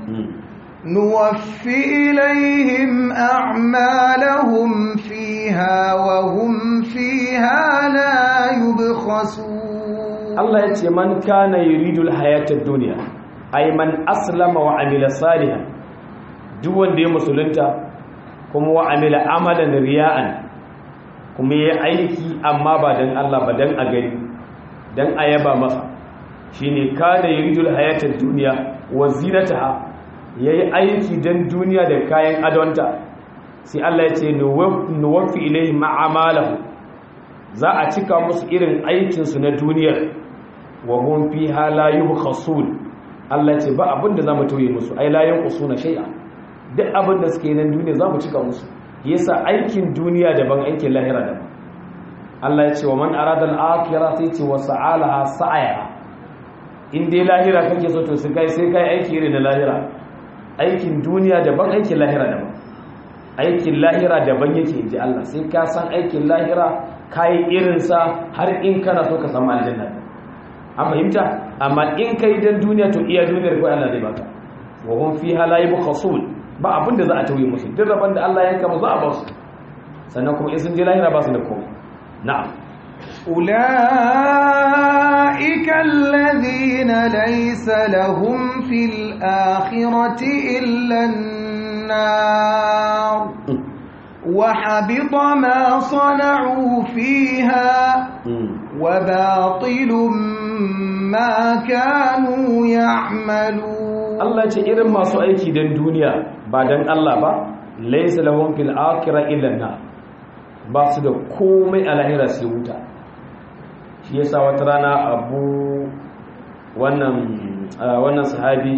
نوفي إليهم أعمالهم فيها وهم فيها لا يبخسون الله يتي من كان يريد الحياة الدنيا أي من أسلم وعمل صالحا دون دي مسلمتا kuma wa amila amalan riya'an kuma yayi aiki amma ba dan Allah ba dan a gani dan ayaba masa shine kada yuridul hayatad dunya wa zinataha yayi aiki dan duniya da kayan adonta sai Allah ya ce nuwaffi ilayhi ma'amalahu za a cika musu irin aikin su na duniyar wa hum fiha la yubkhasun Allah ya ce ba abinda zamu toye musu ai la yanqusuna shay'a duk abin da suke nan duniya za mu cika musu yasa aikin duniya daban aikin lahira daban Allah ya ce wa man arada al-akhirah sai ce wa sa'alaha sa'aya in dai lahira kake so to sai kai sai kai aiki irin da lahira aikin duniya daban aikin lahira daban aikin lahira daban yake inji Allah sai ka san aikin lahira kai irin sa har in kana so ka samu aljanna an fahimta amma in kai dan duniya to iya duniyar ko Allah zai baka wa hum fiha la yubkhasun ba abin da za a tauye musu duk rabon da Allah yanka mu za a ba su sannan kuma in sun je lahira ba su da komai na'am أولئك الذين ليس لهم في الآخرة إلا النار وحبط ما صنعوا فيها وباطل ما كانوا يعملون Allah ce irin masu aiki don duniya ba don Allah ba laisa lahum fil akhirah illa na ba su da komai a lahira sai wuta shi yasa wata rana abu wannan wannan sahabi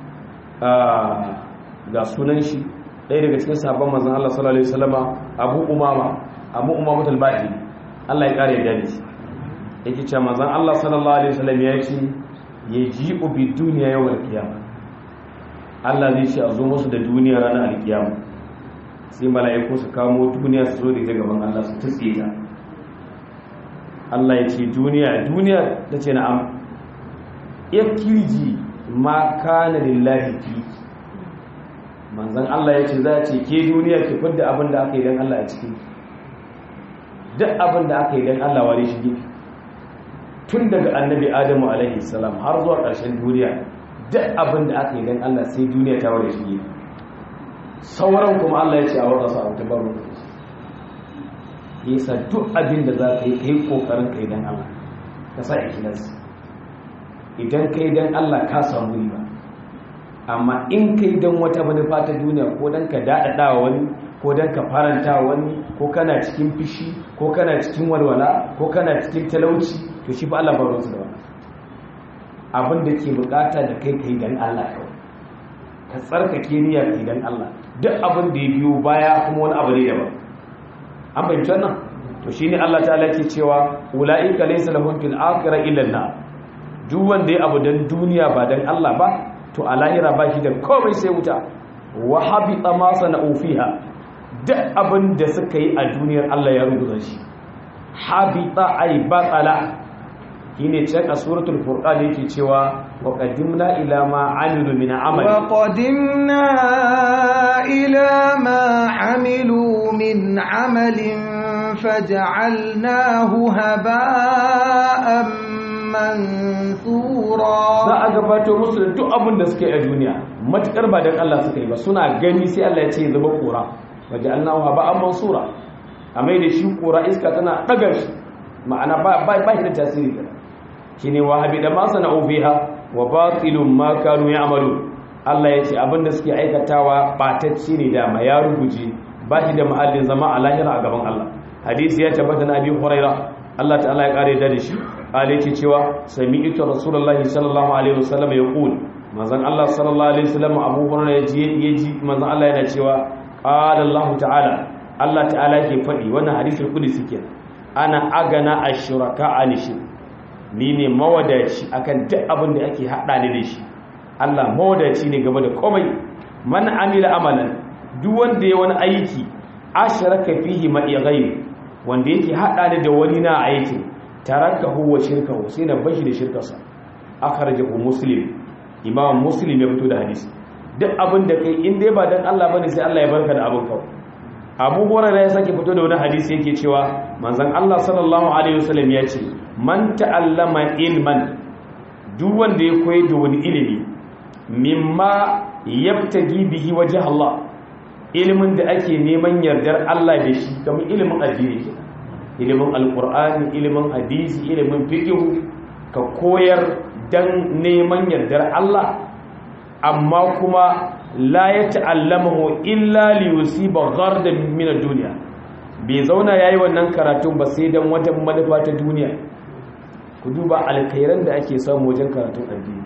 ga sunan shi ɗaya daga cikin sahabban manzon Allah sallallahu alaihi wasallama Abu Umama Abu Umama al-Bahili Allah ya kare da shi yake cewa manzon Allah sallallahu alaihi wasallam ya ce yaji'u bi dunya yawmal qiyamah Allah zai ce a zo musu da duniya ranar alkiyama sai mala'iku su kamo duniya su zo da ita gaban Allah su tutse ta Allah ya ce duniya duniya ta ce na'am ya kirji ma kana lillahi fi manzan Allah ya ce za a ce ke duniya ki fidda abin da aka yi don Allah a ciki duk abin da aka yi don Allah ware shi gefe tun daga annabi adamu alaihi salam har zuwa ƙarshen duniya duk abin da aka yi don Allah sai duniya ta ware shi gefe sauran kuma Allah ya ce a wata sa ta baro yasa duk abin da za ka yi ka yi ƙoƙarin ka yi don Allah ka sa ikilas idan ka yi don Allah ka samu riba amma in ka yi don wata manufa ta duniya ko don ka daɗaɗa wani ko don ka faranta wani ko kana cikin fishi ko kana cikin walwala ko kana cikin talauci to shi fa Allah baro su da wannan abin da ke bukata da kai kai dan Allah kawai ka tsarkake niyya kai dan Allah duk abin da ya biyo baya kuma wani abu ne daban an fahimci wannan to shine Allah ta'ala ke cewa ulaika laysa lahum fil akhirah illa an duk wanda ya abu dan duniya ba dan Allah ba to a lahira ba shi da komai sai wuta wa habita ma sana'u fiha duk abin da suka yi a duniyar Allah ya rubuta shi habita ay batala shine can a suratul furqan yake cewa wa qadimna ila ma amilu min amali wa qadimna ila ma amilu min amalin faj'alnahu haba'an mansura za a gabato musu da duk abin da suke a duniya matukar ba dan Allah suka yi ba suna gani sai Allah ya ce zuba kura waja'alnahu haba'an mansura a mai da shi kura iska tana daga shi ma'ana ba ba shi da tasiri kenan shine wahabi da ma sana'u fiha wa batilun ma kanu ya'malu Allah ya ce abinda suke aikatawa batacci ne da ma ya rubuje ba shi da mahallin zama a lahira a gaban Allah hadisi ya tabbata na abi huraira Allah ta'ala ya kare da shi kale yake cewa sami'tu rasulullahi sallallahu alaihi wasallam yaqul manzon Allah sallallahu alaihi wasallam Abu Hurairah yaji yaji manzon Allah yana cewa qala Allah ta'ala Allah ta'ala yake faɗi wannan hadisul qudsi kenan ana agana ashuraka anishi ni ne mawadaci akan duk abin da ake hada ni da shi Allah mawadaci ne game da komai man amila amalan duk wanda ya wani aiki asharaka fihi ma ghayri wanda yake hada ni da wani na aikin tarakahu wa shirkahu sai na bashi da shirkarsa akhrajahu muslim imam muslim ya fito da hadisi duk abin da kai in dai ba dan Allah bane sai Allah ya barka da abin kawai abu hurairah ya sake fito da wani hadisi yake cewa manzon Allah sallallahu alaihi wasallam ya ce man ta'allama ilman duk wanda ya koyi da wani ilimi mimma yabtagi bihi wajh Allah ilimin da ake neman yardar Allah da shi kamar ilimin addini ke ilimin alqur'ani ilimin hadisi ilimin fiqh ka koyar dan neman yardar Allah amma kuma la ya ta'allamahu illa li yusiba ghardan min ad-dunya bai zauna yayi wannan karatun ba sai dan wata manufa ta duniya ku duba alkhairan da ake samu wajen karatun addini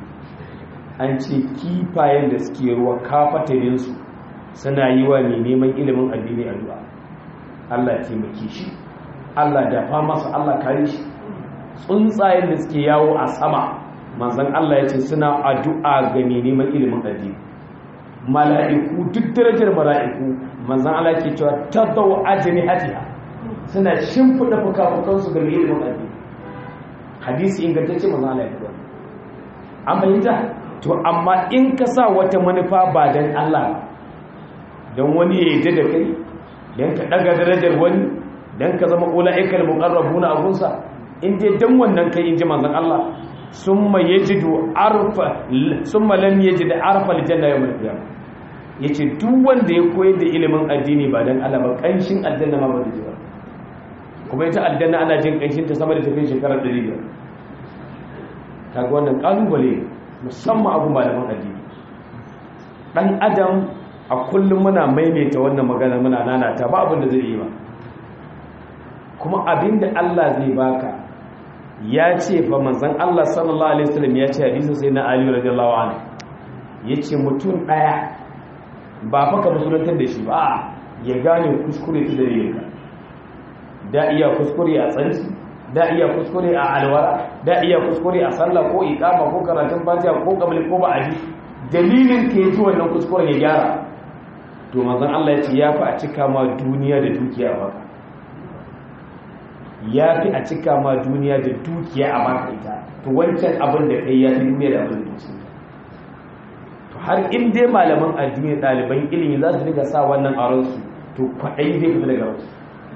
an ce kifayen da suke ruwa kafatarin su suna yi wa mai neman ilimin addini addu'a Allah ya taimake shi Allah dafa masa Allah kare shi tsuntsayen da suke yawo a sama manzon Allah ya ce suna addu'a ga mai neman ilimin addini mala'iku duk darajar mala'iku manzan Allah ke cewa tattawa ajini hatiya suna shimfiɗa fuka-fukansu ga ilimin addini hadisi ingantacce manzan Allah ya fi an fahimta to amma in ka sa wata manufa ba don Allah don wani ya yi da kai don ka ɗaga darajar wani don ka zama ula'ikar muƙarrabu na abunsa in dai don wannan kai in ji manzan Allah sun ma yajidu arfa sun ma lam yajid arfa aljanna yawm al-qiyamah ya ce duk wanda ya koyar da ilimin addini ba don Allah ba ƙanshin aljanna ma ba da ji ba kuma ita aljanna ana jin ƙanshin ta sama da tafiye shekarar 500 kaga wannan ƙalubale musamman abu malaman addini ɗan adam a kullum muna maimaita wannan magana muna nanata ba abin da zai yi ba kuma abin da Allah zai baka ya ce fa manzon Allah sallallahu alaihi wasallam ya ce hadisin sai na Ali radiyallahu anhu yace mutum daya ba faka musulantar da shi ba ya gane kuskure ta dalilinka da iya kuskure a tsanci da iya kuskure a alwara da iya kuskure a sallah ko iqama ko karatun fatiha ko qabli ko ba'di dalilin ka yaji wannan kuskuren ya gyara to manzon Allah ya ce ya fi a cika ma duniya da dukiya a baka ya fi a cika ma duniya da dukiya a baka ita to wancan abin da kai ya fi duniya da abin da ke to har in dai malaman addini ɗaliban ilimi za su riga sa wannan a ransu to kwaɗayi zai fita daga wasu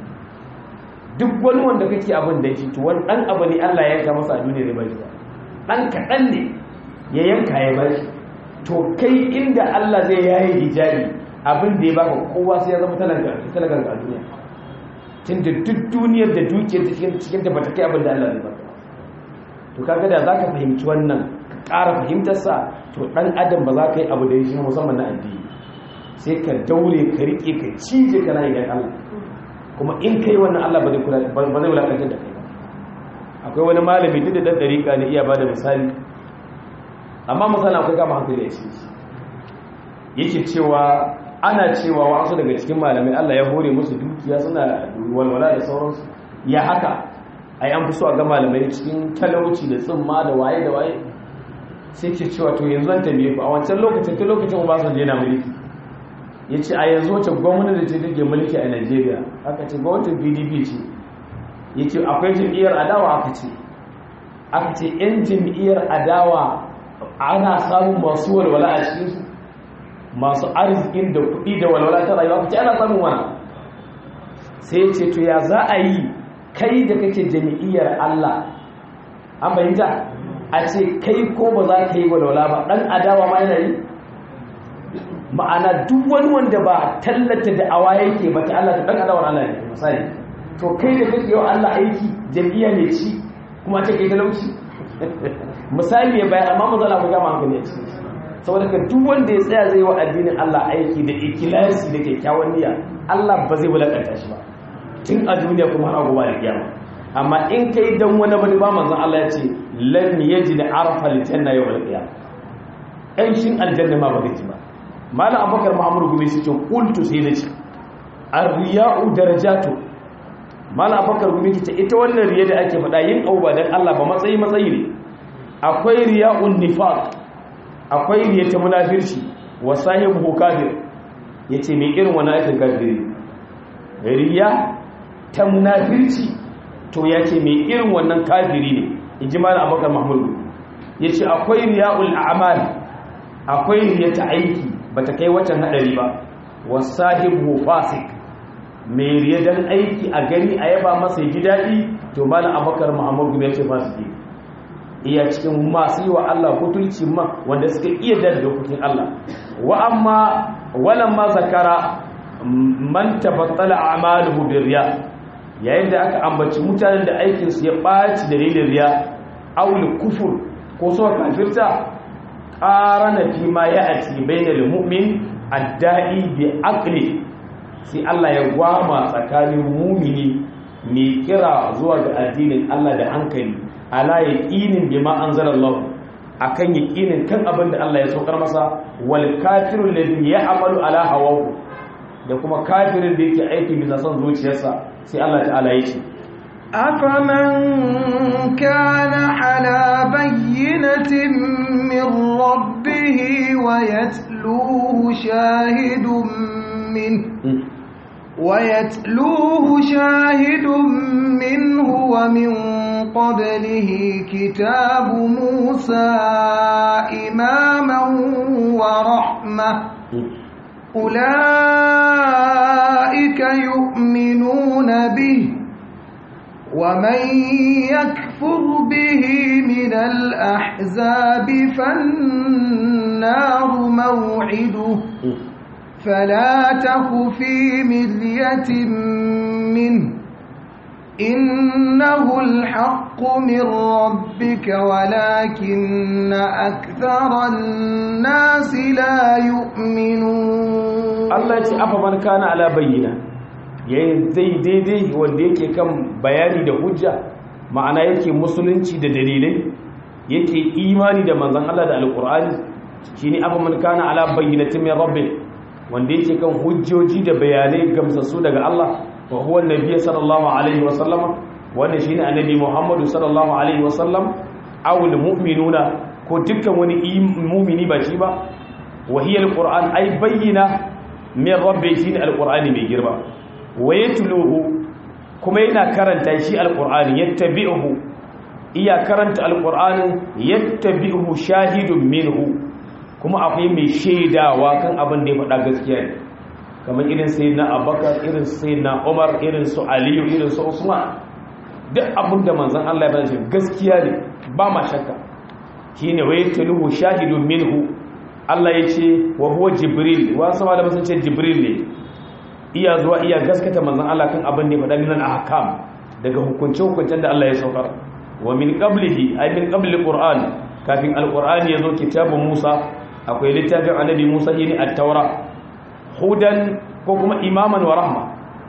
duk wani wanda kake abin da shi to wani ɗan abu ne Allah ya yanka masa a duniya da bashi ɗan kaɗan ne ya yanka ya bashi to kai inda Allah zai yayi hijabi abin da ya baka kowa sai ya zama talagar a duniya tun da duk duniyar da dukiyar cikin da bata kai abin da Allah zai baka to kaga da zaka fahimci wannan ƙara fahimtar sa to dan adam ba za ka yi abu da shi musamman na addini sai ka daure ka rike ka cije kana idan Allah kuma in kai wannan Allah ba zai kula ba zai wulakantar da kai ba akwai wani malami duk da dan dariƙa ne iya bada misali amma misali akwai kama hankali a cikin yake cewa ana cewa wasu daga cikin malamai Allah ya hore musu dukiya suna walwala da sauransu ya haka ai an fi so a ga malamai cikin talauci da tsimma da waye da waye sai ke cewa to yanzu an tambaye ku a wancan lokacin ta lokacin Obasanjo yana mulki ya ce a yanzu wacce gwamnati da ta take mulki a Najeriya aka ce gwamnatin PDP ce ya ce akwai jam'iyyar adawa aka ce aka ce 'yan jam'iyyar adawa ana samun masu walwala a cikinsu masu arzikin da kuɗi da walwala ta rayuwa kuce ana samun wana sai ce to ya za a yi kai da kake jami'iyyar Allah an bayyanta a ce kai ko ba za ka yi walwala ba ɗan adawa ma yana yi ma'ana duk wani wanda ba tallata da awa yake ba ta Allah ta ɗan adawar Allah ne misali to kai da kake yawa Allah aiki jami'iyya ne ci kuma ce kai talauci misali ya bayan amma mazala ku gama hankali a cikin saboda ka duk wanda ya tsaya zai wa addinin Allah aiki da ikilasi da kyakkyawan niyya Allah ba zai wulakanta shi ba tun a duniya kuma har gobe da kiyama amma in kai dan wani bane ba manzon Allah ya ce lan yajid arfa aljanna yawm alqiyam ai shin aljanna ma ba zai ji ba malam abubakar muhammadu gumi sai ce qultu sai nace ar-riya'u darajatu malam abubakar gumi ce ita wannan riya da ake faɗa yin abu ba dan Allah ba matsayi matsayi ne akwai riya'un nifaq akwai riya ta munafirci wa sahibu kafir yace me irin wannan aikin kafiri riya ta munafirci to yace me irin wannan kafiri ne ijmal abubakar mahmud yace akwai riya'ul a'mal akwai riya ta aiki bata kai waccan hadari ba wa sahibu fasik me riya dan aiki a gani a yaba masa ji dadi to malam abubakar mahmud ya ce fasiki iya cikin masu yi wa Allah butulci ma wanda suka iya da dokokin Allah wa amma walan ma zakara man tabattala a'maluhu birriya yayin da aka ambaci mutanen da aikin su ya baci dalilin riya aul kufur ko so kafirta qarana fi ma ya'ti bainal mu'min adda'i bi aqli sai Allah ya gwama tsakanin mumini mai kira zuwa ga addinin Allah da hankali ala yaqinin bima anzalallahu akan yaqinin kan abin da Allah ya saukar masa wal kafiru alladhi ya'malu ala hawahu da kuma kafirin da yake aiki bisa son zuciyarsa sai Allah ta'ala ya ce أفمن كان على بينة من ربه ويتلوه شاهد منه ويتلوه شاهد منه ومن قبله كتاب موسى إماما ورحمة أولئك يؤمنون به ومن يكفر به من الأحزاب فالنار موعده فلا تك في مرية منه إنه الحق من ربك ولكن أكثر الناس لا يؤمنون Allah ya ce afa man kana ala bayyina yayin zai daidai wanda yake kan bayani da hujja ma'ana yake musulunci da dalilai yake imani da manzon Allah da alqur'ani shine afa man kana ala bayyinatin min rabbih wanda yake kan hujjoji da bayanai gamsassu daga Allah wa huwa annabi sallallahu alaihi wasallama wannan shine annabi Muhammadu sallallahu alaihi wasallam awul mu'minuna ko dukkan wani mu'mini ba shi ba wa hiya alquran ay bayyina min rabbi shine alqur'ani mai girma wa yatluhu kuma yana karanta shi alqur'ani yattabi'uhu iya karanta alqur'anin yattabi'uhu shahidun minhu kuma akwai mai shaidawa kan abin da ya faɗa gaskiya ne kamar irin sai na abakar irin sai na umar irin su aliyu irin su usman duk abin da manzan Allah ya bada gaskiya ne ba ma shakka shi ne wai taluhu shahidun minhu Allah ya ce wa huwa jibril wasu ma da sun ce jibril ne iya zuwa iya gaskata manzan Allah kan abin da ya faɗa minan ahkam daga hukunce-hukuncen da Allah ya saukar wa min qablihi ay min qabli qur'an kafin alqur'ani yazo kitabun Musa akwai littafin annabi Musa shine at-taura hudan ko kuma imaman wa rahma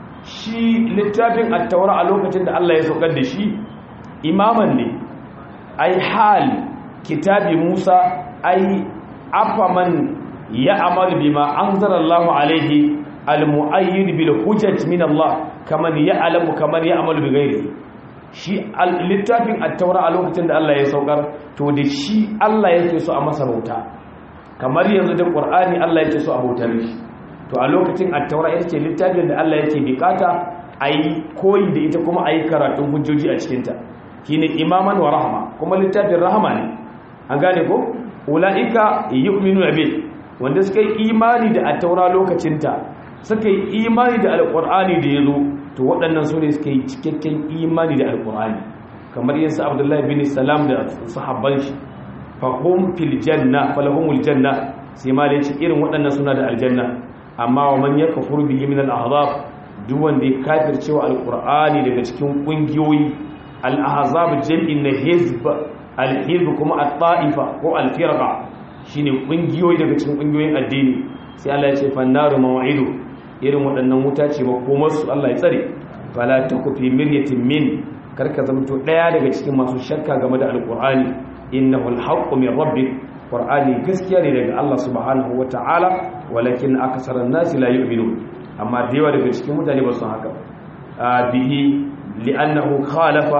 shi littafin at-taura a lokacin da Allah ya saukar da shi imaman ne ay hal kitabi Musa ay afaman ya'mal bima anzala Allahu alayhi al-mu'ayyid bil hujjat min Allah kaman ya'lamu kaman ya'malu bi ghairihi shi littafin attaura a lokacin da Allah ya saukar to da shi Allah yake so a masa bauta kamar yanzu da Qur'ani Allah yake so a bautar shi to a lokacin attaura ita ce littafin da Allah yake bukata ayi koyi da ita kuma ayi karatun hujjoji a cikin ta shine imaman wa rahma kuma littafin rahama ne an gane ko ulaika yu'minu bi wanda suka yi imani da attaura lokacin ta suka yi imani da alqur'ani da yazo to waɗannan su ne suka yi cikakken imani da alƙur'ani kamar yin abdullahi bin salam da sahabban shi fahim fil janna falahumul janna sai ma da yace irin waɗannan suna da aljanna amma wa man yakfur bihi min al-ahzab duk wanda ya kafirce wa alƙur'ani daga cikin ƙungiyoyi al-ahzab jam'in na hizb al-hizb kuma at-ta'ifa ko al-firqa shine ƙungiyoyi daga cikin ƙungiyoyin addini sai Allah ya ce fannaru maw'idu irin waɗannan wuta ce makomarsu Allah ya tsare fala ta kufi miryatin min karka zamto ɗaya daga cikin masu shakka game da alƙur'ani innahu alhaqqu min rabbik qur'ani gaskiya ne daga Allah subhanahu wata'ala walakin aksaran nasi la yu'minun amma da yawa daga cikin mutane ba su haka bihi li'annahu khalafa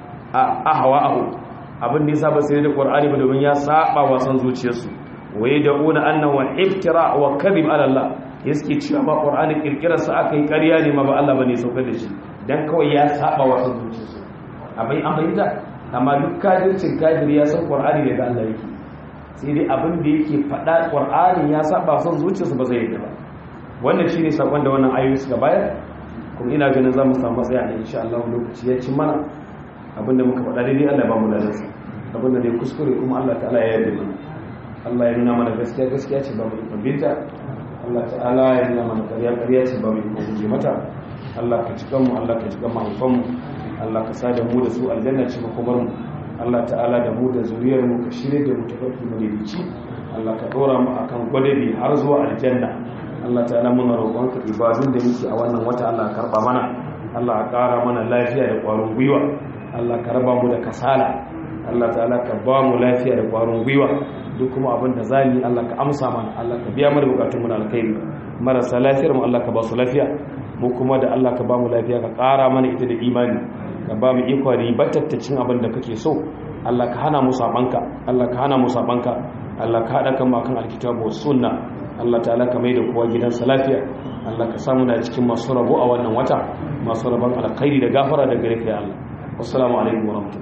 ahwa'ahu abin da yasa ba sai da qur'ani ba domin ya saba wa san zuciyarsu waye da'una annahu iftira wa kadhib ala Allah ya suke cewa ba ƙwar'ani ƙirƙirarsa aka yi ƙarya ne ma ba Allah ba ne saukar da shi don kawai ya saba wa san zuciyarsu abai an bayyana amma duk kajircin kajir ya san ƙwar'ani daga Allah yake sai dai abin da yake faɗa ƙwar'ani ya saba san zuciyarsu ba zai yi ba wannan shi ne saƙon da wannan ayoyi suka bayar kuma ina ganin za mu samu matsaya ne insha Allah lokaci ya ci mana abin da muka faɗa daidai Allah ba mu lalarsa abin da ne kuskure kuma Allah ta'ala ya yarda mana Allah ya nuna mana gaskiya gaskiya ce ba mu ikon binta Allah ta'ala ya nuna mana ƙarya ƙarya ce ba mu ikon guje mata Allah ka ci kanmu Allah ka ci kan mahaifanmu Allah ka sa da mu da su aljanna ce makomar mu Allah ta'ala da mu da zuriyar mu ka shirye da mu tafarki madaidaici Allah ka ɗora mu akan gwadabi har zuwa aljanna Allah ta'ala muna roƙonka ibadun da muke a wannan wata Allah ka karɓa mana Allah ka ƙara mana lafiya da ƙwarin gwiwa Allah ka raba mu da kasala Allah ta'ala ka ba mu lafiya da ƙwarin gwiwa duk kuma abin da zali Allah ka amsa mana Allah ka biya mana bukatun mu na alkhairi marasa lafiyar mu Allah ka ba su lafiya mu kuma da Allah ka ba mu lafiya ka ƙara mana ita da imani ka ba mu iko ribatattacin abin da kake so Allah ka hana mu sabanka Allah ka hana mu sabanka Allah ka hada kan mu akan alkitabu was sunna Allah ta'ala ka mai da kowa gidansa lafiya Allah ka samu na cikin masu rabo a wannan wata masu rabon alkhairi da gafara da gare ka ya Allah wassalamu alaikum wa rahmatullahi